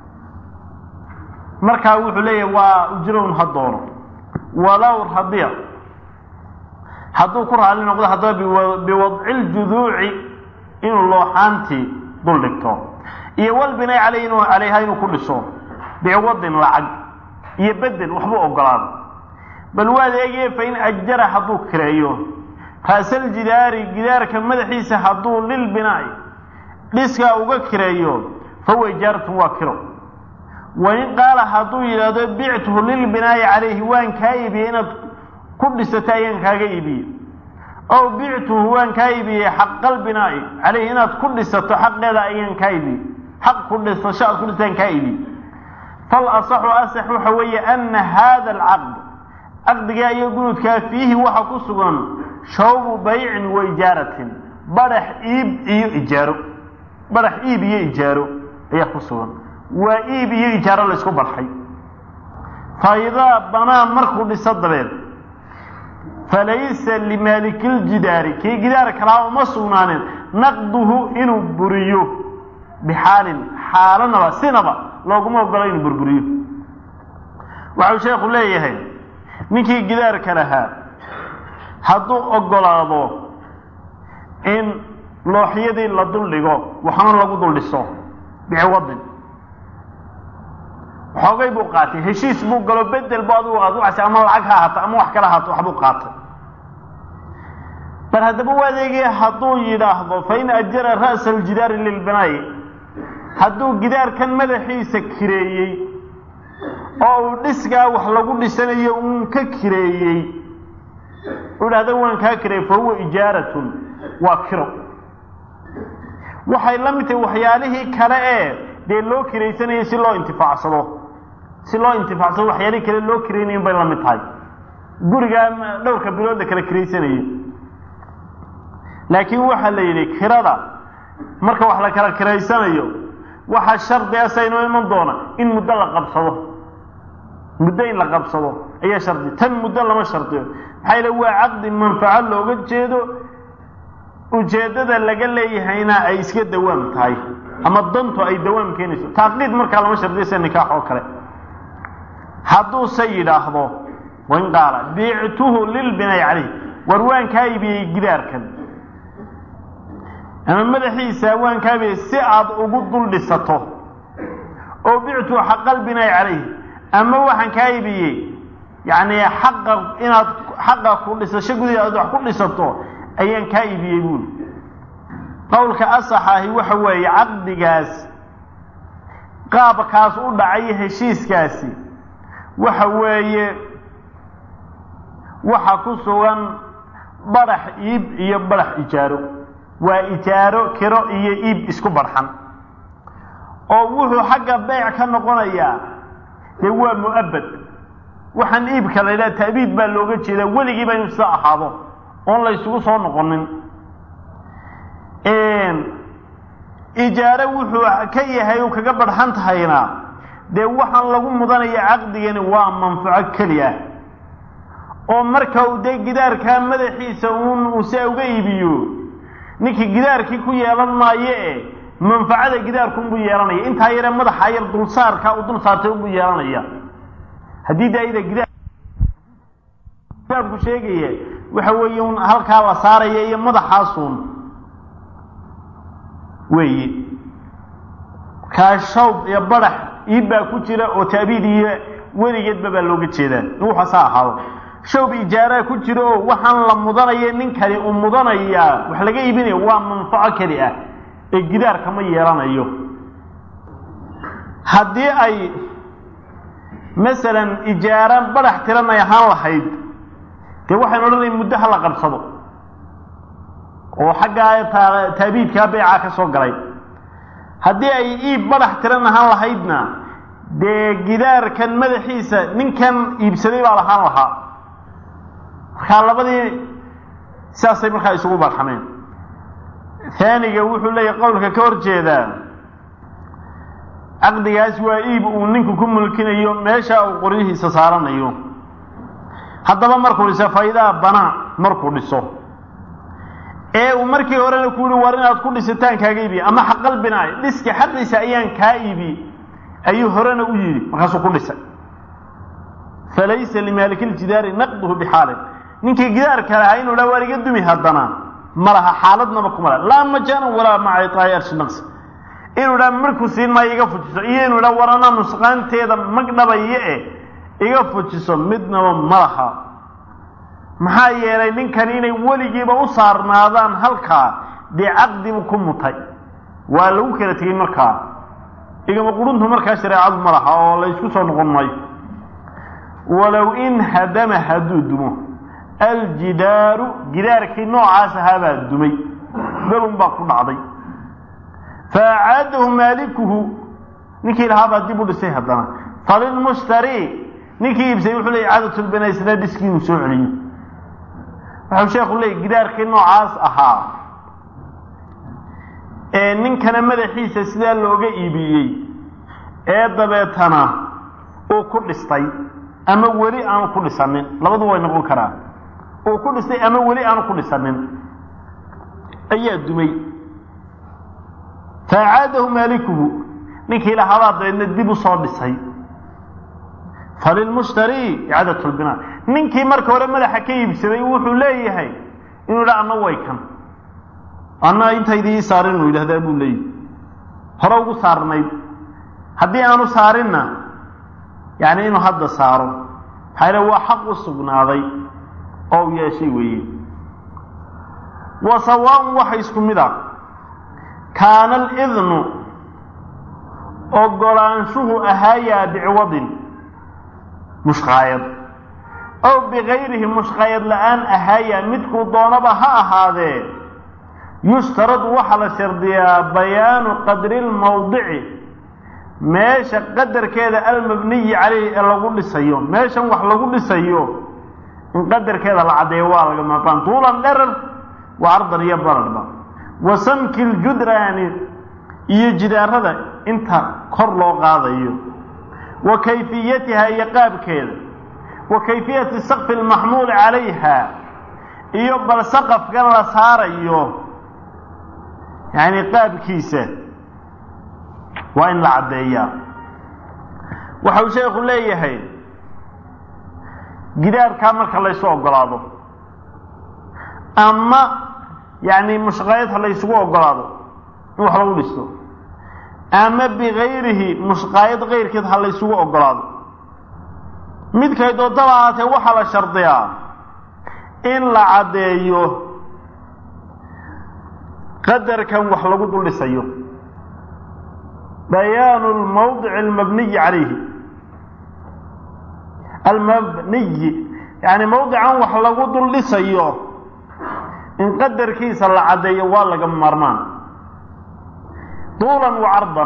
Speaker 1: markaa wuxuu leeyahay waa ujrown ha doono walow radiya hadduu ku raali noqdo haddaba biwadci ljuduuci inuu looxaantii dul dhigto iyo walbinay caleyh inuu calayha inuu ku dhiso biwadin lacag iyo bedel waxbuu ogolaado bal waad eegaya fain ajara hadduu kireeyo ra'saljidaari gidaarka madaxiisa hadduu lilbinaa'i dhiskaa uga kireeyo fahuwa ijaaratun waa kiro wain qaala hadduu yidhaahdo bictuhu lilbinaa'i calayhi waan kaa iibiyey inaad ku dhisato ayaan kaaga iibiyey ow bictuhu waan kaa iibiyey xaqalbinaa'i calayhi inaad ku dhisato xaqeeda ayaan kaa iibiyey xaq ku dhisasho aad ku dhisataan kaa iibiyey fal asaxu asax waxa weeye ana hada alcaqd caqdigaa iyo gunudkaa fiihi waxa ku sugan shawbu baycin wa ijaaratin badhax iib iyo ijaaro badhax iib iyo ijaaro ayaa ku sugan waa iib iyo ijaaro laysku barxay fa idaa banaa markuu dhiso dabeed falaysa limaalikiljidaari kii gidaar kalaa uma sugnaanin naqduhu inuu buriyo bixaalin xaalanaba sinaba looguma ogolo inuu burburiyo waxau sheekhu leeyahay ninkii gidaarka lahaa hadduu ogolaado in looxyadii la dul dhigo waxna lagu dul dhiso biciwadin xoogay buu qaatay heshiis buu galo bedel bu adigu aad ucasa ama lacag ha ahaato ama wax kala ahaato waxbuu qaatay bal haddaba u adeegaya hadduu yidhaahdo fain ajara ra'sa aljidaari lilbinaa'i hadduu gidaarkan madaxiisa kireeyey oo uu dhiskaa wax lagu dhisanayo uun ka kireeyey u idhahda waan kaa kireey fa huwa ijaaratun waa kiro waxay la mid tahay waxyaalihii kale ee dee loo kiraysanayay si loo intifaacsado si loo intifaacsado waxyaalihii kale loo kiraynayin bay la mid tahay gurigaa dhowrka bilood la kala kiraysanayay laakiin waxaa la yidhi kirada marka wax la kala kiraysanayo waxaa shardi asa inoo iman doona in muddo la qabsado muddo in la qabsado ayaa shardi tan muddo lama shardiyo maxaa yale waa caqdi manfaco looga jeedo ujeeddada laga leeyahayna ay iska dawaam tahay ama dantu ay dawaam keenayso taaqiid markaa lama shardiyo sida nikaax oo kale hadduuse yidhaahdo wain qaala biictuhu lilbinaa'i calayh war waan kaa iibiyey gidaarkan ama madaxiisa waan kaa iibiyey si aad ugu dul dhisato oo bictuhu xaqalbinaa'i calayh ama waxaan kaa iibiyey yacni xaqa inaad xaqa ku dhisasho gudaheed aad wax ku dhisato ayaan kaa iibiyey buuli qowlka asax ahi waxa weeye caqdigaas qaabkaas u dhacay heshiiskaasi waxa weeye waxa ku sugan badhax iib iyo badhax ijaaro waa ijaaro kiro iyo iib isku barxan oo wuxuu xagga beyc ka noqonayaa dee waa mu'abad waxaan iibka la yidhaha ta'biid baa looga jeedaa weligiiba inu sida ahaado oon la ysugu soo noqonin ijaaro wuxuu ka yahay u kaga barxan tahayna dee waxaan lagu mudanaya caqdigani waa manfaco keli ah oo marka uu dee gidaarkaa madaxiisa uun uu se uga iibiyo ninkii gidaarkii ku yeelan maayo e manfacada gidaarku unbuu yeelanaya intaa yare madaxa yar dulsaarka uu dul saartay unbuu yeelanaya haddii daayida gidaar gidaarku sheegaya waxa weeye un halkaa la saaraya iyo madaxaasuun weeye kaa shawb iyo badax iib baa ku jira oo taabiid iyo weligeedba baa looga jeedaa in waxaasa ahaado shawb ijaaraa ku jira oo waxaan la mudanaya ninkani uu mudanayaa wax laga iibinaya waa manfaco keli ah ee gidaarka ma yeelanayo haddii ay masalan ijaara badax tiran ay ahaan lahayd dee waxaynu odhanaya muddo ha la qabsado oo xaggaa taabiidkaa beycaa ka soo galay haddii ay iib badax tiran ahaan lahaydna dee gidaarkan madaxiisa ninkan iibsaday baa lahaan lahaa markaa labadii sidaasay markaa isugu barxameen haaniga wuxuu leeyahay qowlka ka hor jeedaa caqdigaas waa iib uu ninku ku mulkinayo meesha uu qoryihiisa saaranayo haddaba markuu dhiso faydaa banaa markuu dhiso ee uu markii horena ku yihi war inaad ku dhisitaan kaaga iibi ama xaqal binaa dhiska xaqiisa ayaan kaa iibi ayuu horena u yidhi markaasuu ku dhisay falaysa limaaliki ljidaari naqduhu bixaalin ninkii gidaarka lahaa inuu dha waar iga dumi haddana ma laha xaaladnaba kuma laha laa majaanan walaa maca iطaa'i arshi naqsi inuu dha markuu siin maayo iga fujiso iyo inuu dha war anaa nusqaanteeda magdhabayo eh iga fujiso midnaba ma laha maxaa yeelay ninkan inay weligiiba u saarnaadaan halkaa dee caqdibu ku mutay waa lagu kala tegey markaa igama quruntu markaa shareecadu ma laha oo la ysku soo noqon maayo walow in hadama hadduu dumo aljidaaru gidaarkii noocaas ahaabaa dumay galun baa ku dhacday fa acaadahu maalikuhu ninkii lahaabaa dib u dhisay haddana falilmushtari ninkii iibsay wuxuu leey icaadatlbina isna dhiskii inuu soo celiyo waxau sheekhu leeyay gidaarkii noocaas ahaa ee ninkana madaxiisa sidaa looga iibiyey ee dabeetana uu ku dhistay ama weli aanu ku dhisanin labadu way noqon karaa uu ku dhistay ama weli aanu ku dhisanin ayaa dumay fa acaadahu maalikuhu ninkii lahaabaa dabeedna dib u soo dhisay falilmushtari icaadat lbinaa ninkii marka hore madaxa ka iibsaday wuxuu leeyahay inuu dha anna way kan anna intaydii saarin uu yidhahdaa buu leeyahy hore ugu saarnayd haddii aanu saarinna yani inuu hadda saaro maxaa yale waa xaq u sugnaaday oo u yeeshay weeye wa sawaaun waxa isku mid ah kaana alidnu ogolaanshuhu ahaayaa biciwadin mushqaayad ow bikayrihi mushqaayad la-aan ahaayaa midkuu doonaba ha ahaadee yushtaradu waxaa la shardiyaa bayaanu qadri lmawdici meesha qadarkeeda almabniyi calayhi ee lagu dhisayo meeshan wax lagu dhisayo in qadarkeeda la caddeeyo waa laga maqaan tuulan dherar waa ardan iyo baradhba wa samki ljudraani iyo jidaarada inta kor loo qaadayo wa kayfiyatiha iyo qaabkeeda wa kayfiyati sakfi almaxmuuli calayha iyo bal saqafkan la saarayo yacni qaabkiisa waa in la caddeeyaa waxau sheekhu leeyahay gidaarkaa marka laysu ogolaado ama yacni mushqaayad ha laysugu ogolaado in wax lagu dhisto ama bikayrihi mushqaayad kayrkeed ha laysugu ogolaado midkay doodaba ahaatee waxaa la shardiyaa in la caddeeyo qadarkan wax lagu dul dhisayo bayaanu lmawdici almabniyi calayhi almabniyi yani mawdican wax lagu dul dhisayo in qadarkiisa la caddeeyo waa laga maarmaan duulan wa cardan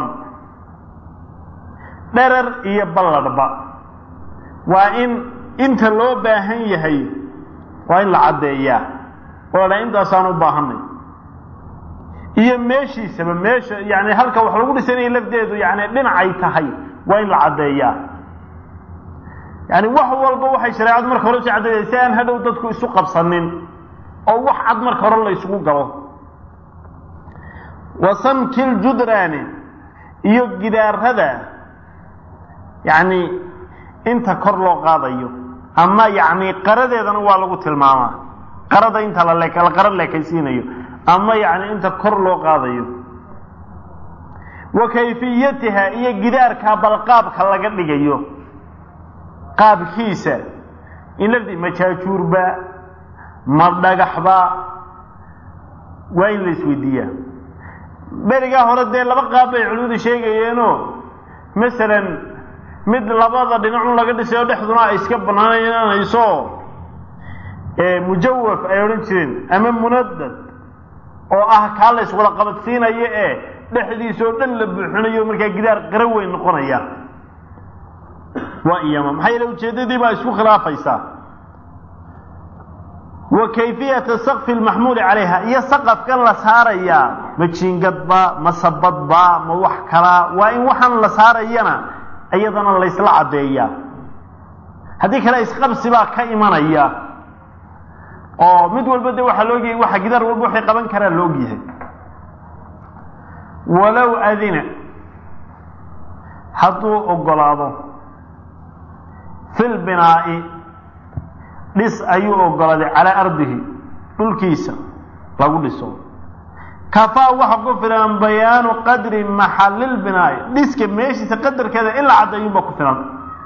Speaker 1: dherer iyo balladhba waa in inta loo baahan yahay waa in la caddeeyaa oo la dhaa intaasaan u baahanay iyo meeshiisaba meesha yani halka wax lagu dhisanaya lafdeedu yani dhinacay tahay waa in la caddeeyaa yani wax walba waxay shareecadu marka hore si caddeeya si aan hadhow dadku isu qabsanin oo wax cad marka hore la isugu galo wa samki ljudraani iyo gidaarada yacni inta kor loo qaadayo ama yacni qaradeedana waa lagu tilmaamaa qarada inta la le la qara leekaysiinayo ama yacni inta kor loo qaadayo wa kayfiyatiha iyo gidaarka balqaabka laga dhigayo qaabkiisa in lafdi ma jaajuurba ma dhagaxba waa in la isweydiiyaa berigaa hore dee laba qaab bay culimadu sheegayeenoo masalan mid labada dhinacun laga dhisay oo dhexduna ay iska banaanayso mujawaf ay odhan jireen ama munadad oo ah kaa la iswada qabadsiinayo ee dhexdiisa oo dhan la buuxinayo markaa gidaar qara weyn noqonaya waa iyama maxaa yeele ujeeddadii baa isku khilaafaysaa wa kayfiyata sakfi lmaxmuuli calayha iyo saqafkan la saarayaa ma jiingadba ma sabadba ma wax kalaa waa in waxaan la saarayana iyadana laysla caddeeyaa haddii kale isqabsi baa ka imanaya oo mid walba de waxaa laogyahay waxa gidaar walba waxay qaban karaa la ogyahay walow adina hadduu ogolaado fil binaa'i dhis ayuu ogolaaday calaa ardihi dhulkiisa lagu dhiso kafaa waxa ku filan bayaanu qadri maxalilbinaa'i dhiska meeshiisa qadarkeeda in la caddeeyunba ku filan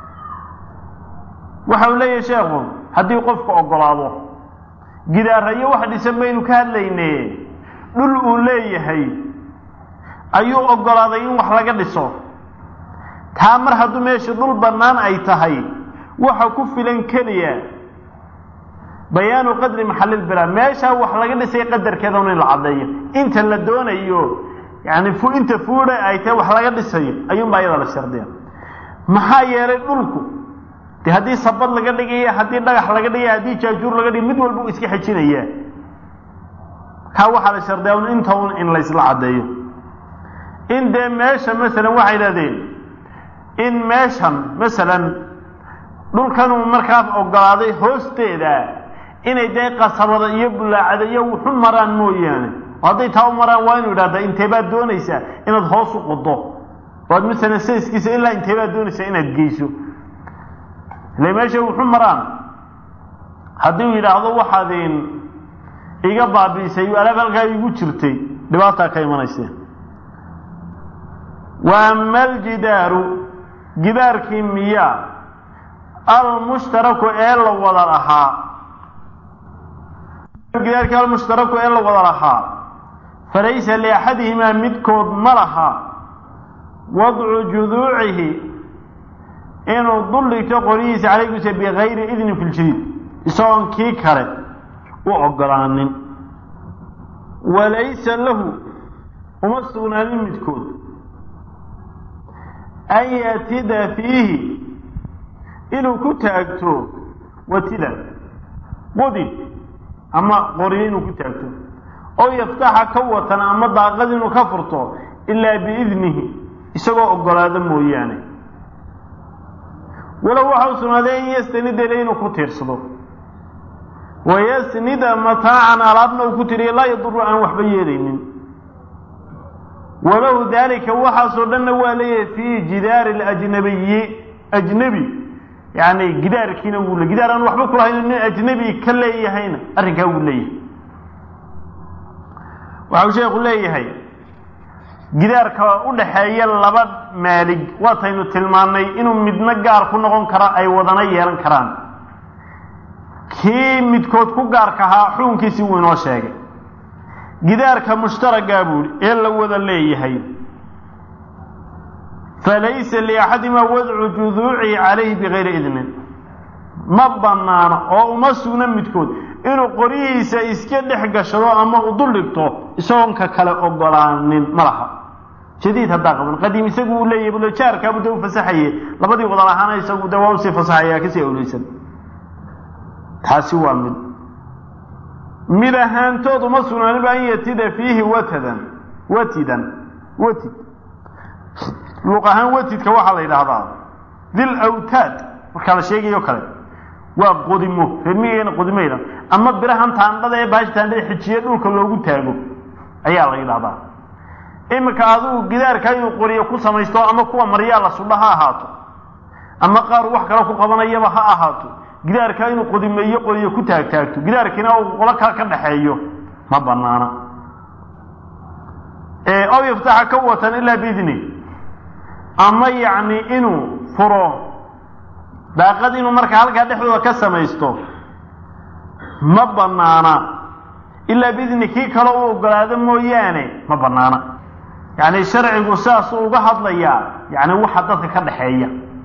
Speaker 1: waxa uu leeyahay sheekhu haddii qofku ogolaado gidaarayo wax dhisan baynu ka hadlayne dhul uu leeyahay ayuu ogolaaday in wax laga dhiso taa mar hadduu meesha dhul bannaan ay tahay waxa ku filan keliya bayaanu qadri maxalilbinaa meeshaa wax laga dhisay qadarkeedan in la caddeeyo inta la doonayo yani inta fuudha ay tahay wax laga dhisayo ayuunbaa iyada la shardiya maxaa yeelay dhulku de haddii sabad laga dhigaya haddii dhagax laga dhigaya haddii jaajuur laga dhigay mid walba u iska xejinaya kaa waxaa la shardiya un inta un in laysla caddeeyo in dee meesha masalan waxay idhahdeen in meeshan masalan dhulkanuu markaa ogolaaday hoosteeda inay dee qasabada iyo bulaacada iyo wuxu maraan mooyaane oo hadday taa u maraan waa inu idhahdaa intee baad doonaysaa inaad hoos u qodo oad masalan sayskiisa ilaa intee baad doonaysaa inaad geyso ile meesha wuxu maraan haddii uu yidhaahdo waxaad iga baabiisay alaab halkaa igu jirtay dhibaataa ka imanaysa wa ama aljidaaru gidaarkii miya almushtaraku ee la wada lahaa gidaarkii almushtaraku ee la wada lahaa falaysa liaxadihimaa midkood ma laha wadcu juduucihi inuu dul dhigto qorihiisa calaygiisa bikayri idnin fi ljadiid isagoon kii kale u ogolaanin walaysa lahu uma sugnaanin midkood an yatida fiihi inuu ku taagto watida qudib ama qoriyo inuu ku taagto oo yaftaxa ka watan ama daaqad inuu ka furto ilaa biidnihi isagoo ogolaado mooyaane walow waxa u sugnaaday in yastanida ile inuu ku tiirsado wayasnida mataacan alaabna uu ku tiriyo laa yaduru aan waxba yeelaynin walahu daalika waxaasoo dhanna waa leeyahay fii jidaari lajnabiyi ajnebi yani gidaarkiina wuu le gidaar aan waxba kulahayn nin ajnebi ka leeyahayna arrinkaa wuu leeyahay waxau sheekhu leeyahay gidaarka u dhaxeeya laba maalig waataynu tilmaannay inuu midna gaar ku noqon karo ay wadana yeelan karaan kii midkood ku gaarka ahaa xukunkiisii wuu inoo sheegay gidaarka mushtaragaa buuhi ee la wada leeyahay falaysa liaxadimaa wadcu juduucihi calayhi bikayri idnin ma bannaano oo uma sugna midkood inuu qoryihiisa iska dhex gashado ama u dul dhigto isagoon ka kale ogolaanin ma laha jadiid haddaa qaban qadiim isagu uu leeyahay bulojaarkaabu dee u fasaxaye labadii wada lahaana isagu dee waa usii fasaxaya kasii awleysan taasi waa mid mid ahaantood uma sugnaanin ba an yatida fiihi watadan watidan watid luuq ahaan watidka waxaa la yidhaahdaa dil awtaad markaa la sheegayo kale waa qodimo reermigeena qodimayda ama birahan taandhada ee baashi taandhada xijiye dhulka loogu taago ayaa la yidhahdaa iminka adigu gidaarka inuu qoriyo ku samaysto ama kuwa maryaa la sudha ha ahaato ama qaar wax kale ku qabanayaba ha ahaato gidaarka inuu qodimeeyo qoriyo ku taagtaagto gidaarkiina uu qolo kale ka dhaxeeyo ma banaana aw yaftaxa ka watan ilaa biidni ama yacni inuu furo daaqad inuu marka halkaa dhexdooda ka samaysto ma banaana ilaa biidni kii kale u ogolaado mooyaane ma banaana yacni sharcigu sidaasuu uga hadlayaa yani waxa dadka ka dhaxeeya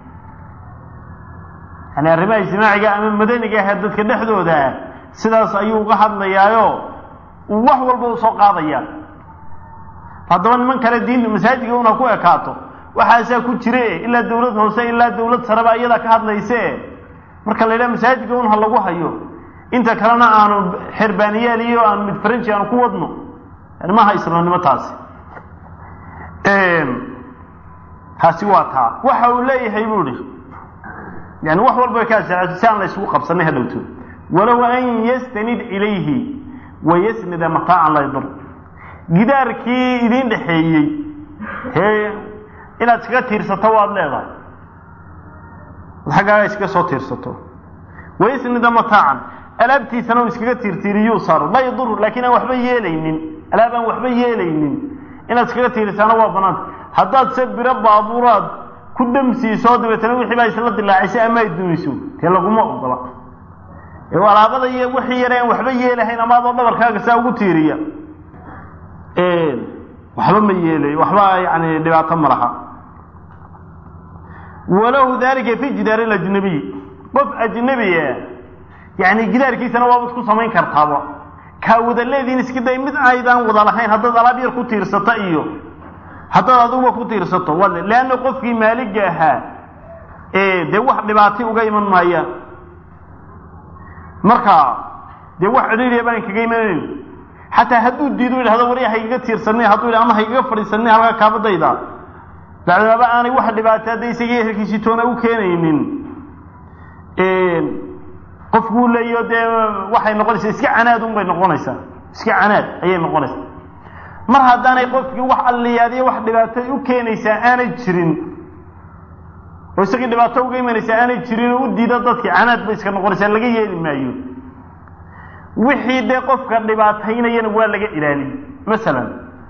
Speaker 1: yani arrimaha ijtimaaciga ama madaniga ahee dadka dhexdooda ah sidaas ayuu uga hadlayaayo uu wax walba usoo qaadaya haddaba niman kale diinta masaajidka una ku ekaato waxaasaa ku jire ilaa dawlad hoose ilaa dawlad sareba iyadaa ka hadlayse marka la yidhaha masaajidka un ha lagu hayo inta kalena aanu xerbaaniyaal iyo aanu mid faranji aanu ku wadno yani maaha islaamnimo taasi taasi waa taa waxa uu leeyahay buu ihi yani wax walba way ka asaato si aan la isugu qabsanay hadhowto walow an yastanid ilayhi wayasnida mataacan la yadur gidaarkii idiin dhexeeyey hee inaad iskaga tiirsato waad leedahay xaggaaga iskaga soo tiirsato wayasnida mataacan alaabtiisana uu iskaga tiirtiiriyuu saaro laa yadur laakiin aan waxba yeelaynin alaab aan waxba yeelaynin inaad iskaga tiirisaana waa banaanta haddaad se biro baabuuraad ku damsiiso dabeetana wixii baa isla dilaacisay ama ay dumiso dee laguma ogola alaabada iyo wixii yare aan waxba yeelahayn ama adoo dhabarkaaga saa ugu tiiriya waxba ma yeelayo waxba yani dhibaato ma laha walahu dalika fi jidaar ajnabiy qof ajnabiya yani gidaarkiisana waabad ku samayn kartaaba kaa wada leediin iska day mid aydaan wada lahayn haddaad alaab yar ku tiirsata iyo haddaad adiguba ku tiirsato wale leanna qofkii maaliga ahaa dee wax dhibaatay uga iman maayaan marka dee wax cidhiiriya baan kaga imanayn xataa hadduu diido yidhahdo wari haygaga tiirsanay hadduu yidhah ama haygaga fadhiisanay halkaa kaabadayda bacdamaaba aanay wax dhibaata hadday isagii ehelkiisii toona u keenaynin qofkuu leeyo dee waxay noqonaysaa iska canaad un bay noqonaysaa iska canaad ayay noqonaysaa mar haddaanay qofkii wax alliyaadiyo wax dhibaato u keenaysaa aanay jirin oo isagii dhibaato uga imanaysaa aanay jirin oo u diida dadkii canaad bay iska noqonaysaa laga yeeli maayo wixii dee qofka dhibaataynayana waa laga ilaaliyey masalan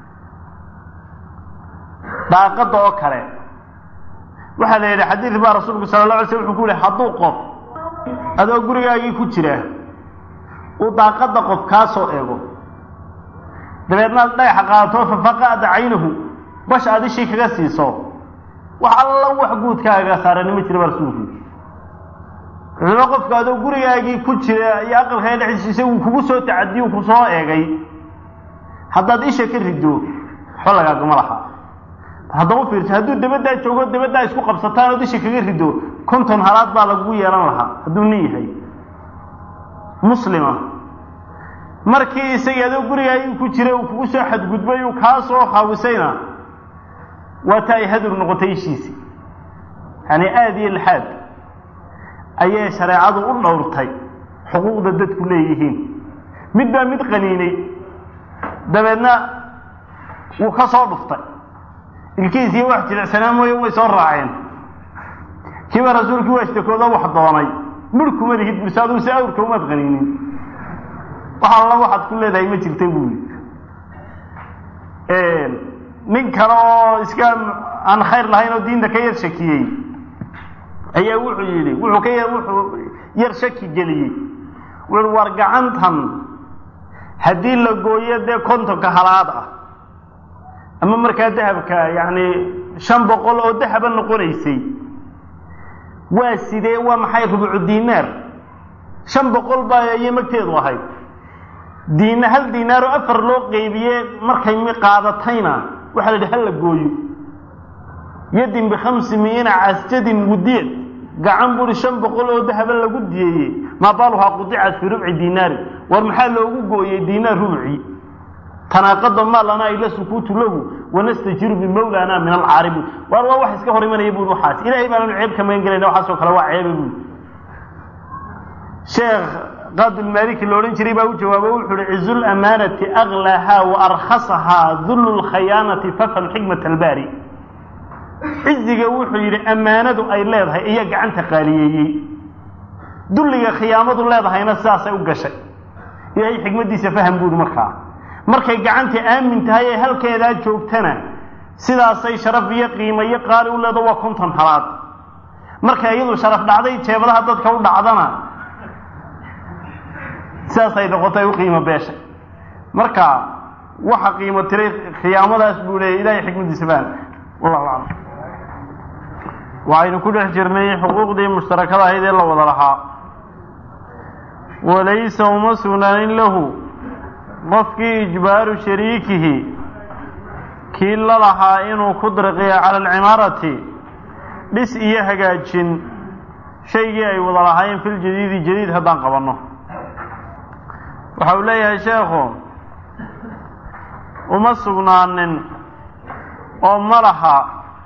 Speaker 1: daaqadda oo kale waxaa la yidhi xadiid baa rasuulku sala la alay slam wuxuu ku yihi hadduu qof adoo gurigaagii ku jira uu daaqadda qof kaa soo eego dabeedna ad dhagaxa qaadato fafaqa'da caynahu bash aad ishii kaga siiso wax alla wax guudkaaga saarani ma jira baa rasuulku wuxuuba qofka adoo gurigaagii ku jira iyo aqalkaaga dhexdiisa uu kugu soo tacadiyo ku soo eegay haddaad isha ka rido waxba lagaagama laha haddaba fiirso hadduu dabaddaa joogo dabaddaa isku qabsataan ood isha kaga rido konton halaad baa lagugu yeelan lahaa hadduu nin yahay muslima markii isagii adoo gurigaagii ku jira uu kugu soo xadgudbay uu kaa soo haawisayna waa ta ay hadur noqotay ishiisi yani aada iyo lixaad ayay shareecadu u dhowrtay xuquuqda dadku leeyihiin mid baa mid qaniinay dabeedna wuu ka soo dhuftay ilkiisiiy wax jilicsanaa mooye way soo raaceen kiiba rasuulkii waa ishtakooda wax doonay midh kuma lihid mise aduu si awrka umaad qaniinin wax alla waxaad ku leedahay ma jirta buuli nin kale oo iska aan khayr lahayn oo diinta ka yar shakiyey ayaa wuxuu yidhi wuxuu ka yar wuxuu yar shaki geliyey wuxu war gacantan haddii la gooyo dee kontonka halaad ah ama markaa dahabka yacni shan boqol oo dahaba noqonaysay waa sidee waa maxay rubucu dinaar shan boqol baa ayay magteedu ahayd diina hal diinaaroo afar loo qeybiye markay mi qaadatayna waxaa la yidhi hal la gooyo yadin bikhamsi miina casjadin wudiyad gacan buri shan boqol oo dahaba lagu diyeeyey maa baaluhaa qudicat fii rubci diinaari war maxaa loogu gooyey diinaar rubci tanaaqada maa lanaa ila sukuutu lahu wanastajiru bimawlana min alcaaribi waar waa wax iska hor imanaya bui waxaas ilahay baananu ceeb ka magan gelayna waxaasoo kale waa ceeba bui sheekh qaadulmaaliki la odhan jiray baa u jawaabo wuxu uhi cizu lamaanati aklaahaa wa arkhasahaa dullu lkhayaanati fafham xikmat albaari ciziga wuxuu yidhi ammaanadu ay leedahay iya gacanta qaaliyeeyey dulliga khiyaamadu leedahayna sidaasay u gashay ilaahay xikmaddiisa faham buuhi markaa markay gacanta aamin tahay ee halkeedaa joogtana sidaasay sharaf iyo qiimo iyo qaali u leedo waa konton halaad markay iyadu sharaf dhacday jeebadaha dadka u dhacdana sidaasay noqotay u qiimo beeshay marka waxa qiimo tiray khiyaamadaas buu leeyay ilahay xikmaddiisa faham wallahu aclam waxaynu ku dhex jirnay xuquuqdii mushtarakada ahayd ee la wada lahaa walaysa uma sugnaanin lahu qofkii ijbaaru shariikihi kii la lahaa inuu ku dirqiyo cala alcimaarati dhis iyo hagaajin shaygii ay wada lahaayeen filjadiidi jadiid haddaan qabanno waxa uu leeyahay sheekhu uma sugnaanin oo ma laha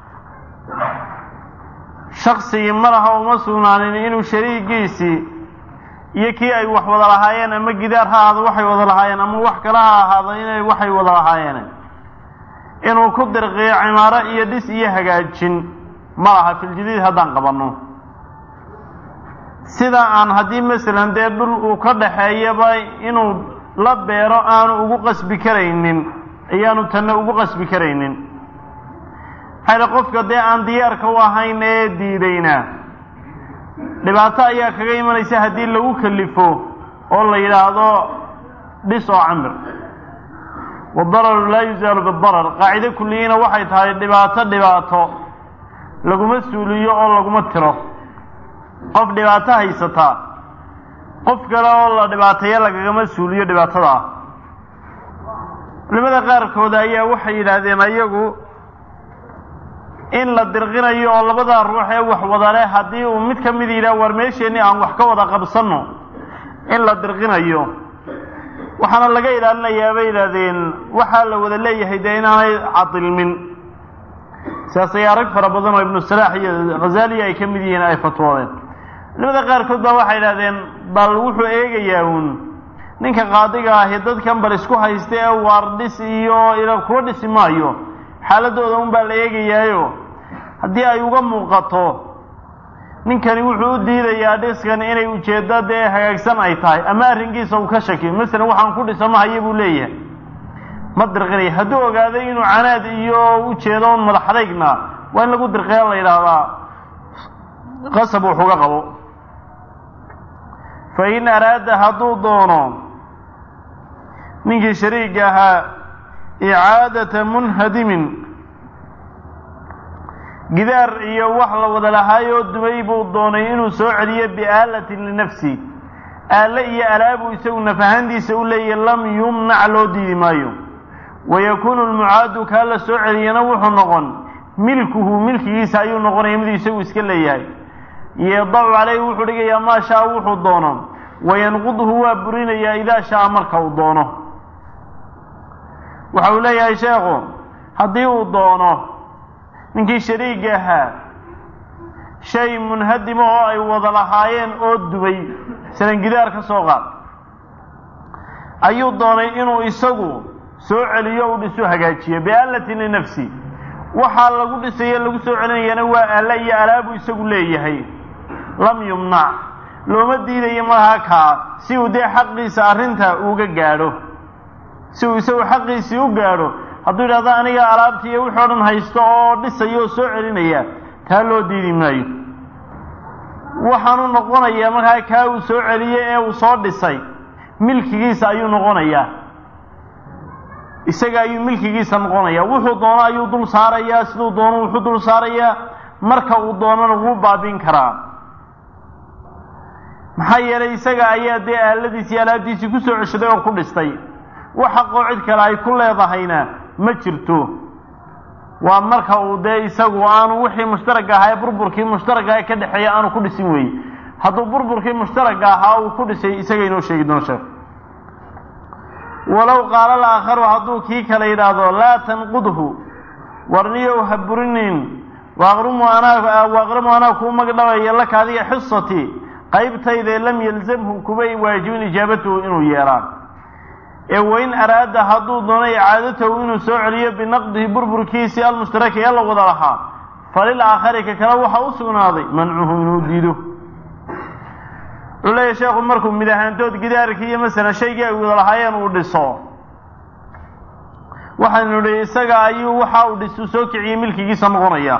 Speaker 1: shaksigii ma laha uma sugnaanin inuu shariigiisii iyo kii ay wax wada lahaayeen ama gidaar ha ahaado waxay wada lahaayeen ama wax kale ha ahaado inay waxay wada lahaayeen inuu ku dirqiyo cimaaro iyo dhis iyo hagaajin ma laha filjadiid haddaan qabanno sida aan haddii masalan dee dhul uu ka dhaxeeyaba inuu la beero aanu ugu qasbi karaynin ayaanu tanna ugu qasbi karaynin maxayla qofka dee aan diyaarka u ahayn ee diidayna dhibaato ayaa kaga imanaysa haddii lagu kalifo oo la yidhaahdo dhis oo camir wadararu laa yuzaalu bidarar qaacido kulliyiina waxay tahay dhibaato dhibaato laguma suuliyo oo laguma tiro qof dhibaato haysataa qof kale oo la dhibaateeya lagagama suuliyo dhibaatada ah culimada qaarkooda ayaa waxay yidhaahdeen ayagu in la dirqinayo oo labada ruux ee wax wada leh haddii uu mid ka mid yidhaah war meesheenni aan wax ka wada qabsanno in la dirqinayo waxaana laga ilaalinayaa bay yidhaahdeen waxaa la wada leeyahay dee inaanay cadilmin sidaasay arag fara badan oo ibnu salaax iyo khazaliya ay ka mid yihiin ay fatwoodeen culimada qaarkood baa waxay idhahdeen bal wuxuu eegayaa uun ninka qaadiga ahi dadkan bal isku haysta ee waar dhis iyo ila kuwa dhisi maayo xaaladooda un baa la eegayaayo haddii ay uga muuqato ninkani wuxuu u diidayaa dhiskan inay ujeeddo dee hagaagsan ay tahay ama arrinkiisa uu ka shakiyo masalan waxaan ku dhisa mahayo buu leeyahay ma dirqinaya hadduu ogaaday inuu canaad iyo ujeedo un madaxadaygna waa in lagu dirqiya la yidhaahdaa qasab wuxuga qabo fa in araada hadduu doono ninkii shariiga ahaa icaadata munhadimin gidaar iyo wax la wada lahaayoo dumay buu doonay inuu soo celiyo biaalatin linafsi aale iyo alaabuu isagu nafahantiisa u leeyahy lam yumnac loo diidi maayo wayakuunu lmucaadu kaa la soo celiyana wuxuu noqon milkuhu milkigiisa ayuu noqonaya miduu isagu iska leeyahay yadacu caleyhi wuxuu dhigayaa maa shaa wuxuu doono wayanqudhu waa burinayaa idaa shaa marka uu doono waxa uu leeyahay sheekhu haddii uu doono ninkii shariiga ahaa shay munhadima oo ay wada lahaayeen oo dubay salan gidaar ka soo qaad ayuu doonay inuu isagu soo celiyo uu dhiso hagaajiyo biaalatin linafsi waxaa lagu dhisayo lagu soo celinayana waa aalla iyo alaabuu isagu leeyahay lam yumnac looma diidayo malaha kaa si uu dee xaqiisa arrinta uga gaadho si uu isagu xaqiisii u gaadho hadduu yidhahdo aniga alaabtii iyo wixii o dhan haysto oo dhisaya oo soo celinaya taa loo diidi maayo waxaanu noqonayaa markaa kaa uu soo celiyey ee uu soo dhisay milkigiisa ayuu noqonayaa isaga ayuu milkigiisa noqonayaa wuxuu doono ayuu dul saarayaa siduu doono wuxuu dul saarayaa marka uu doonana wuu baabin karaa maxaa yeelay isaga ayaa dee aaladiisii alaabtiisii ku soo ceshaday oo ku dhistay wax xaqoo cid kale ay ku leedahayna ma jirto waa marka uu dee isagu aanu wixii mushtaragga ahaa ee burburkii mushtaragga ee ka dhexeeya aanu ku dhisin weeye hadduu burburkii mushtaragga ahaa uu ku dhisay isaga inoo sheegi doono sheekh walow qaala alaakharu hadduu kii kale yidhaahdo laa tanqudhu warniyow ha burinin waaqrimu anaa waaqrimu anaa kuu magdhabaya laka adiga xisati qaybtayde lam yalzamhu kubay waajibin ijaabatahu inuu yeelaan ee wain araada hadduu doono icaadatahu inuu soo celiyo binaqdihi burburkiisii almushtaraki ee la wada lahaa falil aakhari ka kale waxaa u sugnaaday mancuhu inuu diido wuxuu leeyahy sheekhu markuu mid ahaantood gidaarkii iyo masalan shaygii ay wada lahaayeen uu dhiso waxaanu nihi isaga ayuu waxa uu dhis uu soo kiciyey milkigiisa noqonaya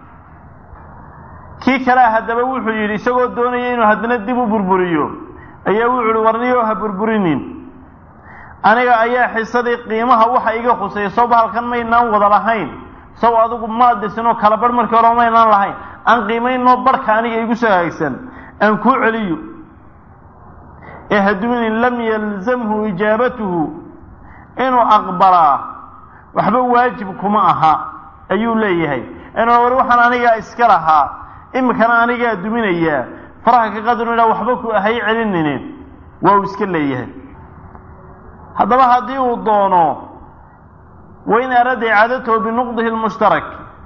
Speaker 1: kii kalea haddaba wuxuu yidhi isagoo doonaya inuu haddana dib u burburiyo ayaa wuxuu yihi warniyo ha burburinin aniga ayaa xisadii qiimaha waxa iga khusaya soo bahalkan maynaan wada lahayn sow adigu maad dhisinoo kala barh markii hore maynaan lahayn aan qiimaynoo barhka aniga igu soo hagaagsan aan kuu celiyo ee haduunin lam yalzamhu ijaabatuhu inuu aqbalaa waxba waajib kuma aha ayuu leeyahay inuu war waxaan anigaa iska lahaa imikana anigaa duminayaa faraha ka qadrina waxba ku hay celininin waa uu iska leeyahay haddaba haddii uu doono wain araada icaadatahu binuqdihi lmushtarak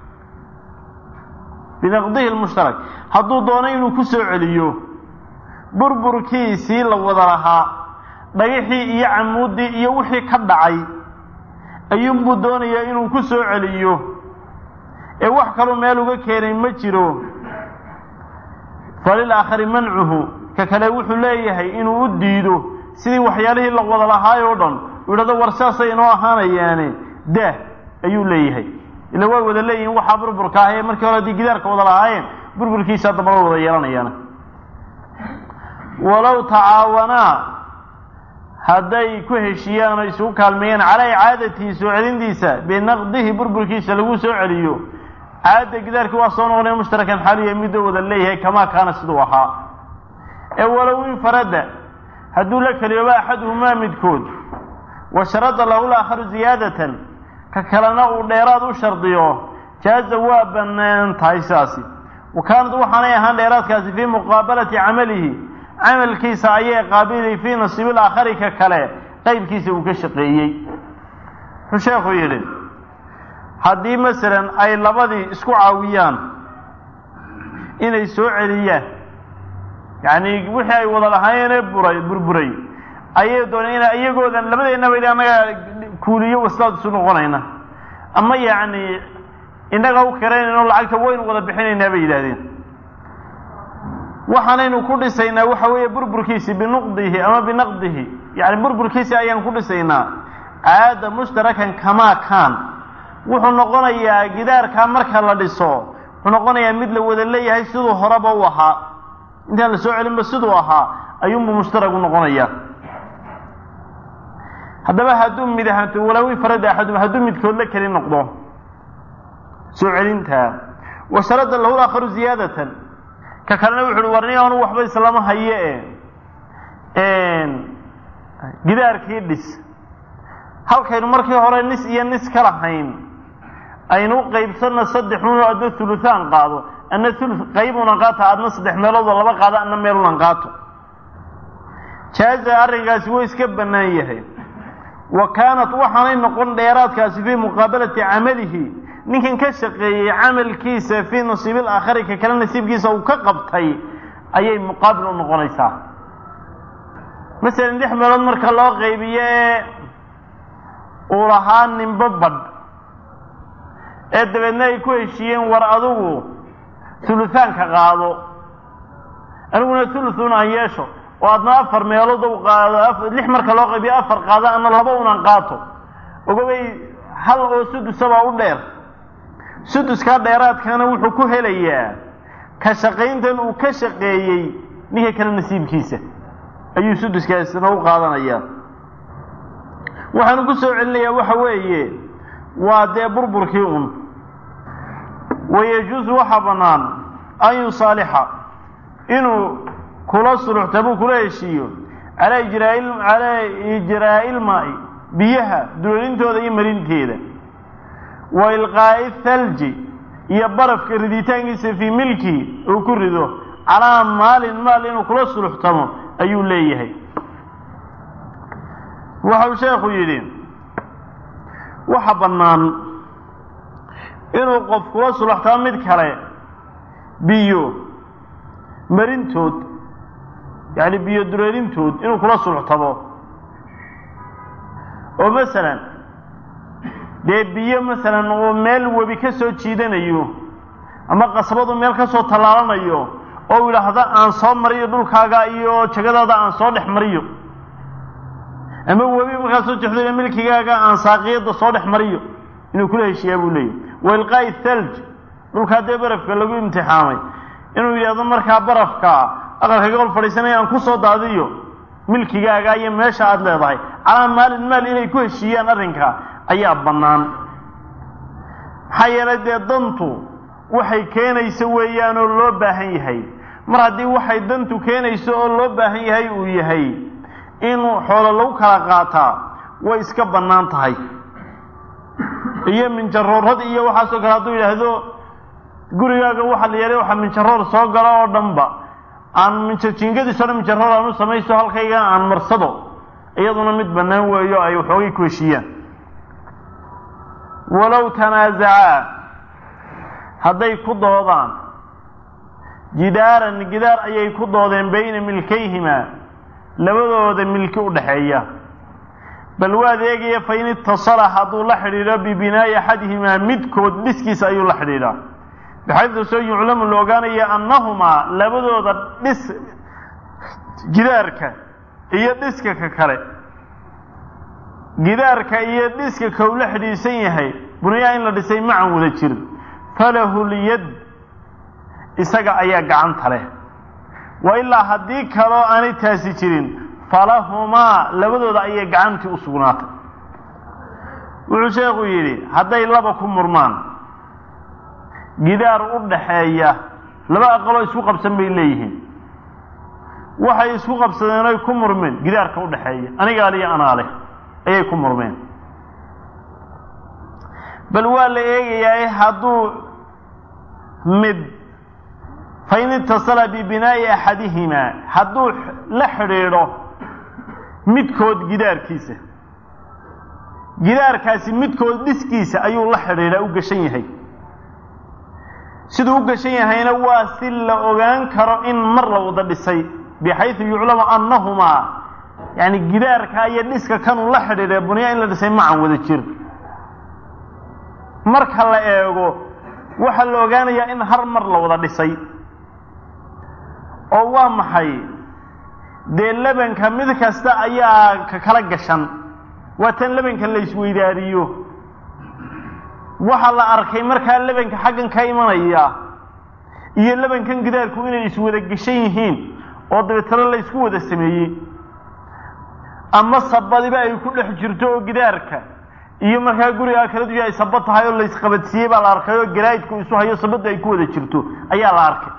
Speaker 1: binaqdihi lmushtarak hadduu doono inuu ku soo celiyo burburkiisii la wada lahaa dhagaxii iyo camuuddii iyo wixii ka dhacay ayuunbuu doonayaa inuu ku soo celiyo ee wax kaluu meel uga keenay ma jiro falil aakhari mancuhu ka kale wuxuu leeyahay inuu u diido sidii waxyaalihii la wada lahaay oo dhan uu yidhahdo war saasay inoo ahaanayaane daah ayuu leeyahay ila way wada leeyihiin waxaa burburka ah ee markii hore haddii gidaarka wada lahaayeen burburkiisa damba la wada yeelanayaana walow tacaawanaa hadday ku heshiiyaan oo isugu kaalmeeyaan calaa icaadatihi soo celintiisa binaqdihi burburkiisa lagu soo celiyo caadda gidaarkii waa soo noqonaya mushtarakan xaaliya midoo wada leeyahay kamaa kaana siduu ahaa ee walow infarada hadduu la keliyooba axaduhumaa midkood wa sharada lahu laakharu ziyaadatan ka kalena uu dheeraad u shardiyo jaaza waa bannaan tahay sidaasi wa kaanad waxaanay ahaan dheeraadkaasi fii muqaabalati camalihi camalkiisa ayay qaabilay fii nasiibil aakhari ka kale qaybkiisa uu ka shaqeeyey wuxuu sheekhu yidhi haddii masalan ay labadii isku caawiyaan inay soo celiyaan yacni wixii ay wada lahaayeenee buray burburay ayay dooneen ina iyagoodan labadeennaba idhi annaga kuuliyo waslaad isu noqonayna ama yacni innaga u kiraynayno lacagta waynu wada bixinaynaa bay yidhaahdeen waxaanaynu ku dhisaynaa waxa weeye burburkiisi binuqdihi ama binaqdihi yani burburkiisi ayaan ku dhisaynaa caada mushtarakan kamaa kaan wuxuu noqonayaa gidaarkaa marka la dhiso wuxuu noqonayaa mid la wada leeyahay siduu horeba u ahaa intaan la soo celinba siduu ahaa ayuunbuu mushtarag u noqonayaa haddaba hadduu mid ahaanto walow infarada axadum hadduu midkood la keli noqdo soo celintaa wa sharada lahu laakharu ziyaadatan ka kalena wuxu uhi warni anu waxba islama haye e gidaarkii dhis halkaynu markii hore nis iyo nis ka lahayn aynu u qaybsanna saddex unoo adna huluhaan qaado adna ulu qaybunan qaata adna saddex meeloodoo laba qaado adna meelunan qaato jaaza arrinkaasi wuu iska bannaan yahay wa kaanat waxaanay noqon dheeraadkaasi fii muqaabalati camalihi ninkan ka shaqeeyey camalkiisa fii nasiibil aakhari ka kale nasiibkiisa uu ka qabtay ayay muqaabil u noqonaysaa masalan lix meelood marka loo qaybiyo ee uu lahaa ninbo badh ee dabeedna ay ku heshiiyeen war adigu huluhaanka qaado aniguna thuluthun aan yeesho oo adna afar meelood u qaado lix marka loo qaybiyo afar qaado ana laba unan qaato ogobay hal oo sudusabaa u dheer suduskaa dheeraadkana wuxuu ku helayaa ka shaqayntan uu ka shaqeeyey ninka kale nasiibkiisa ayuu suduskaasna u qaadanayaa waxaanu ku soo celinayaa waxa weeye waa dee burburkii un wayajuusu waxaa bannaan an yusaalixa inuu kula suluxtabuu kula heshiiyo calaa ijraai calaa ijraa'i ilmaa'i biyaha dulalintooda iyo marinteeda wa ilqaa'i thalji iyo barafka riditaankiisa fii milki uu ku rido calaa maalin maal inuu kula suluxtamo ayuu leeyahay waxau sheekhu yidhi waxa bannaan inuu qof kula suluxtamo mid kale biyo marintood yacni biyo dureerintood inuu kula sulxtabo oo masalan dee biyo masalan uu meel webi ka soo jiidanayo ama qasbadu meel ka soo tallaalanayo oo yidhaahda aan soo mariyo dhulkaaga iyo jagadaada aan soo dhex mariyo ama webi markaa soo jexdo milkigaaga aan saaqiyada soo dhex mariyo inuu kula heshiiyaa buu leeyahy wa ilqaa'i thalj dhulkaa dee barafka lagu imtixaamay inuu yidhahdo markaa barafka aqalka gobol fadhiisanaya aan ku soo daadiyo milkigaaga iyo meesha aada leedahay calaa maalin maal inay ku heshiiyaan arrinka ayaa bannaan maxaa yeelay dee dantu waxay keenayso weeyaan oo loo baahan yahay mar haddii waxay dantu keenayso oo loo baahan yahay uu yahay in xoolo lagu kala qaataa way iska bannaan tahay iyo minjaroorad iyo waxaasoo kale hadduu yidhaahdo gurigaaga waxa la yeelay waxa minjaroor soo gala oo dhanba aan minjajingadiis o dhan minjaroor aan u samaysto halkayga aan marsado iyaduna mid bannaan weeyo ay waxoogay ku heshiiyaan walow tanaazacaa hadday ku doodaan jidaaran gidaar ayay ku doodeen bayna milkayhimaa labadooda milki u dhaxeeya bal waad eegaya fa in itasala hadduu la xidhiidho bibinaa'i axadihimaa midkood dhiskiisa ayuu la xidhiidhaa bixaydu soo yuclamu la ogaanaya annahumaa labadooda dhis gidaarka iyo dhiska ka kale gidaarka iyo dhiska ka uu la xidhiidhsan yahay bunyaa in la dhisay macan wada jir falahu lyad isaga ayaa gacanta leh wa ilaa haddii kaloo aanay taasi jirin falahumaa labadooda ayay gacantii u sugnaatay wuxuu sheekhu yidhi hadday laba ku murmaan gidaar u dhaxeeya laba aqaloo isku qabsan bay leeyihiin waxay isku qabsadeen oy ku murmeen gidaarka u dhaxeeya anigaa liyo anaa leh ayay ku murmeen bal waa la eegayaa hadduu mid fain itasala bibinaa'i axadihimaa hadduu la xidhiidho midkood gidaarkiisa gidaarkaasi midkood dhiskiisa ayuu la xidhiidhaa u gashan yahay siduu u gashan yahayna waa si la ogaan karo in mar la wada dhisay bixaysu yuclamu annahumaa yani gidaarka iyo dhiska kanuu la xidhiidhay bunyaa in la dhisay macan wada jir marka la eego waxaa la ogaanayaa in har mar la wada dhisay oo waa maxay dee lebanka mid kasta ayaa ka kala gashan waa tan lebanka la isweydaariyo waxaa la arkay markaa lebanka xaggan ka imanaya iyo lebankan gidaarku inay iswada geshan yihiin oo dabeetana la isku wada sameeyey ama sabadiba ay ku dhex jirto oo gidaarka iyo markaa gurigaa kala duya ay sabad tahay oo la isqabadsiiyey baa la arkay oo garaa'idku isu hayo sabadda ay ku wada jirto ayaa la arkay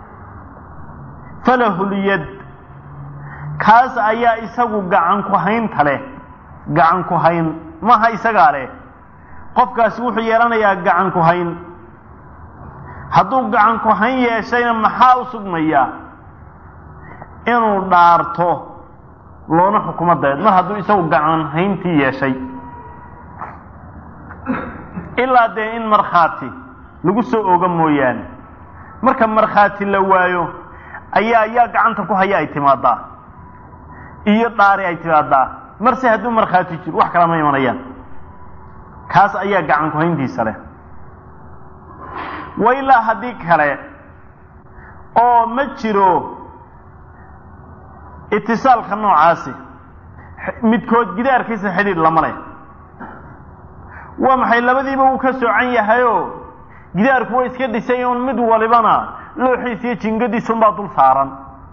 Speaker 1: falahulyad kaas ayaa isagu gacan ku haynta leh gacan ku hayn maaha isagaa leh qofkaasi wuxuu yeelanayaa gacan ku hayn hadduu gacan ku hayn yeeshayna maxaa u sugmaya inuu dhaarto loona xukumo dabeed mar hadduu isagu gacan hayntii yeeshay ilaa dee in markhaati lagu soo oga mooyaane marka markhaati la waayo ayaa yaa gacanta ku haya ay timaadaa iyo dhaari ay timaadaa marse hadduu markhaati jiro wax kala ma imanayaan kaas ayaa gacan ku hayntiisa leh wa ilaa haddii kale oo ma jiro itisaalka noocaasi midkood gidaarkiisa xidhiidh lama leh waa maxay labadiiba uu ka soocan yahayoo gidaarku waa iska dhisay un mid walibana looxiis iyo jingadiisunbaa dul saaran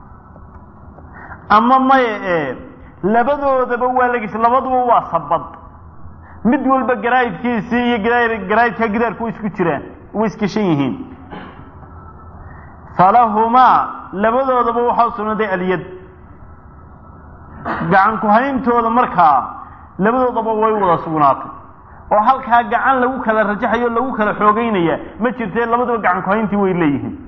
Speaker 1: ama maya ee labadoodaba waa lagis labaduba waa sabad mid walba garaa'idkiisii iyo garaa'idka gidaarku way isku jiraan way iskashan yihiin falahumaa labadoodaba waxaa sugnaaday alyad gacan ku hayntooda markaa labadoodaba way wada sugnaatay oo halkaa gacan lagu kala rajaxayo lagu kala xoogeynaya ma jirtee labaduba gacan ku hayntii way leeyihiin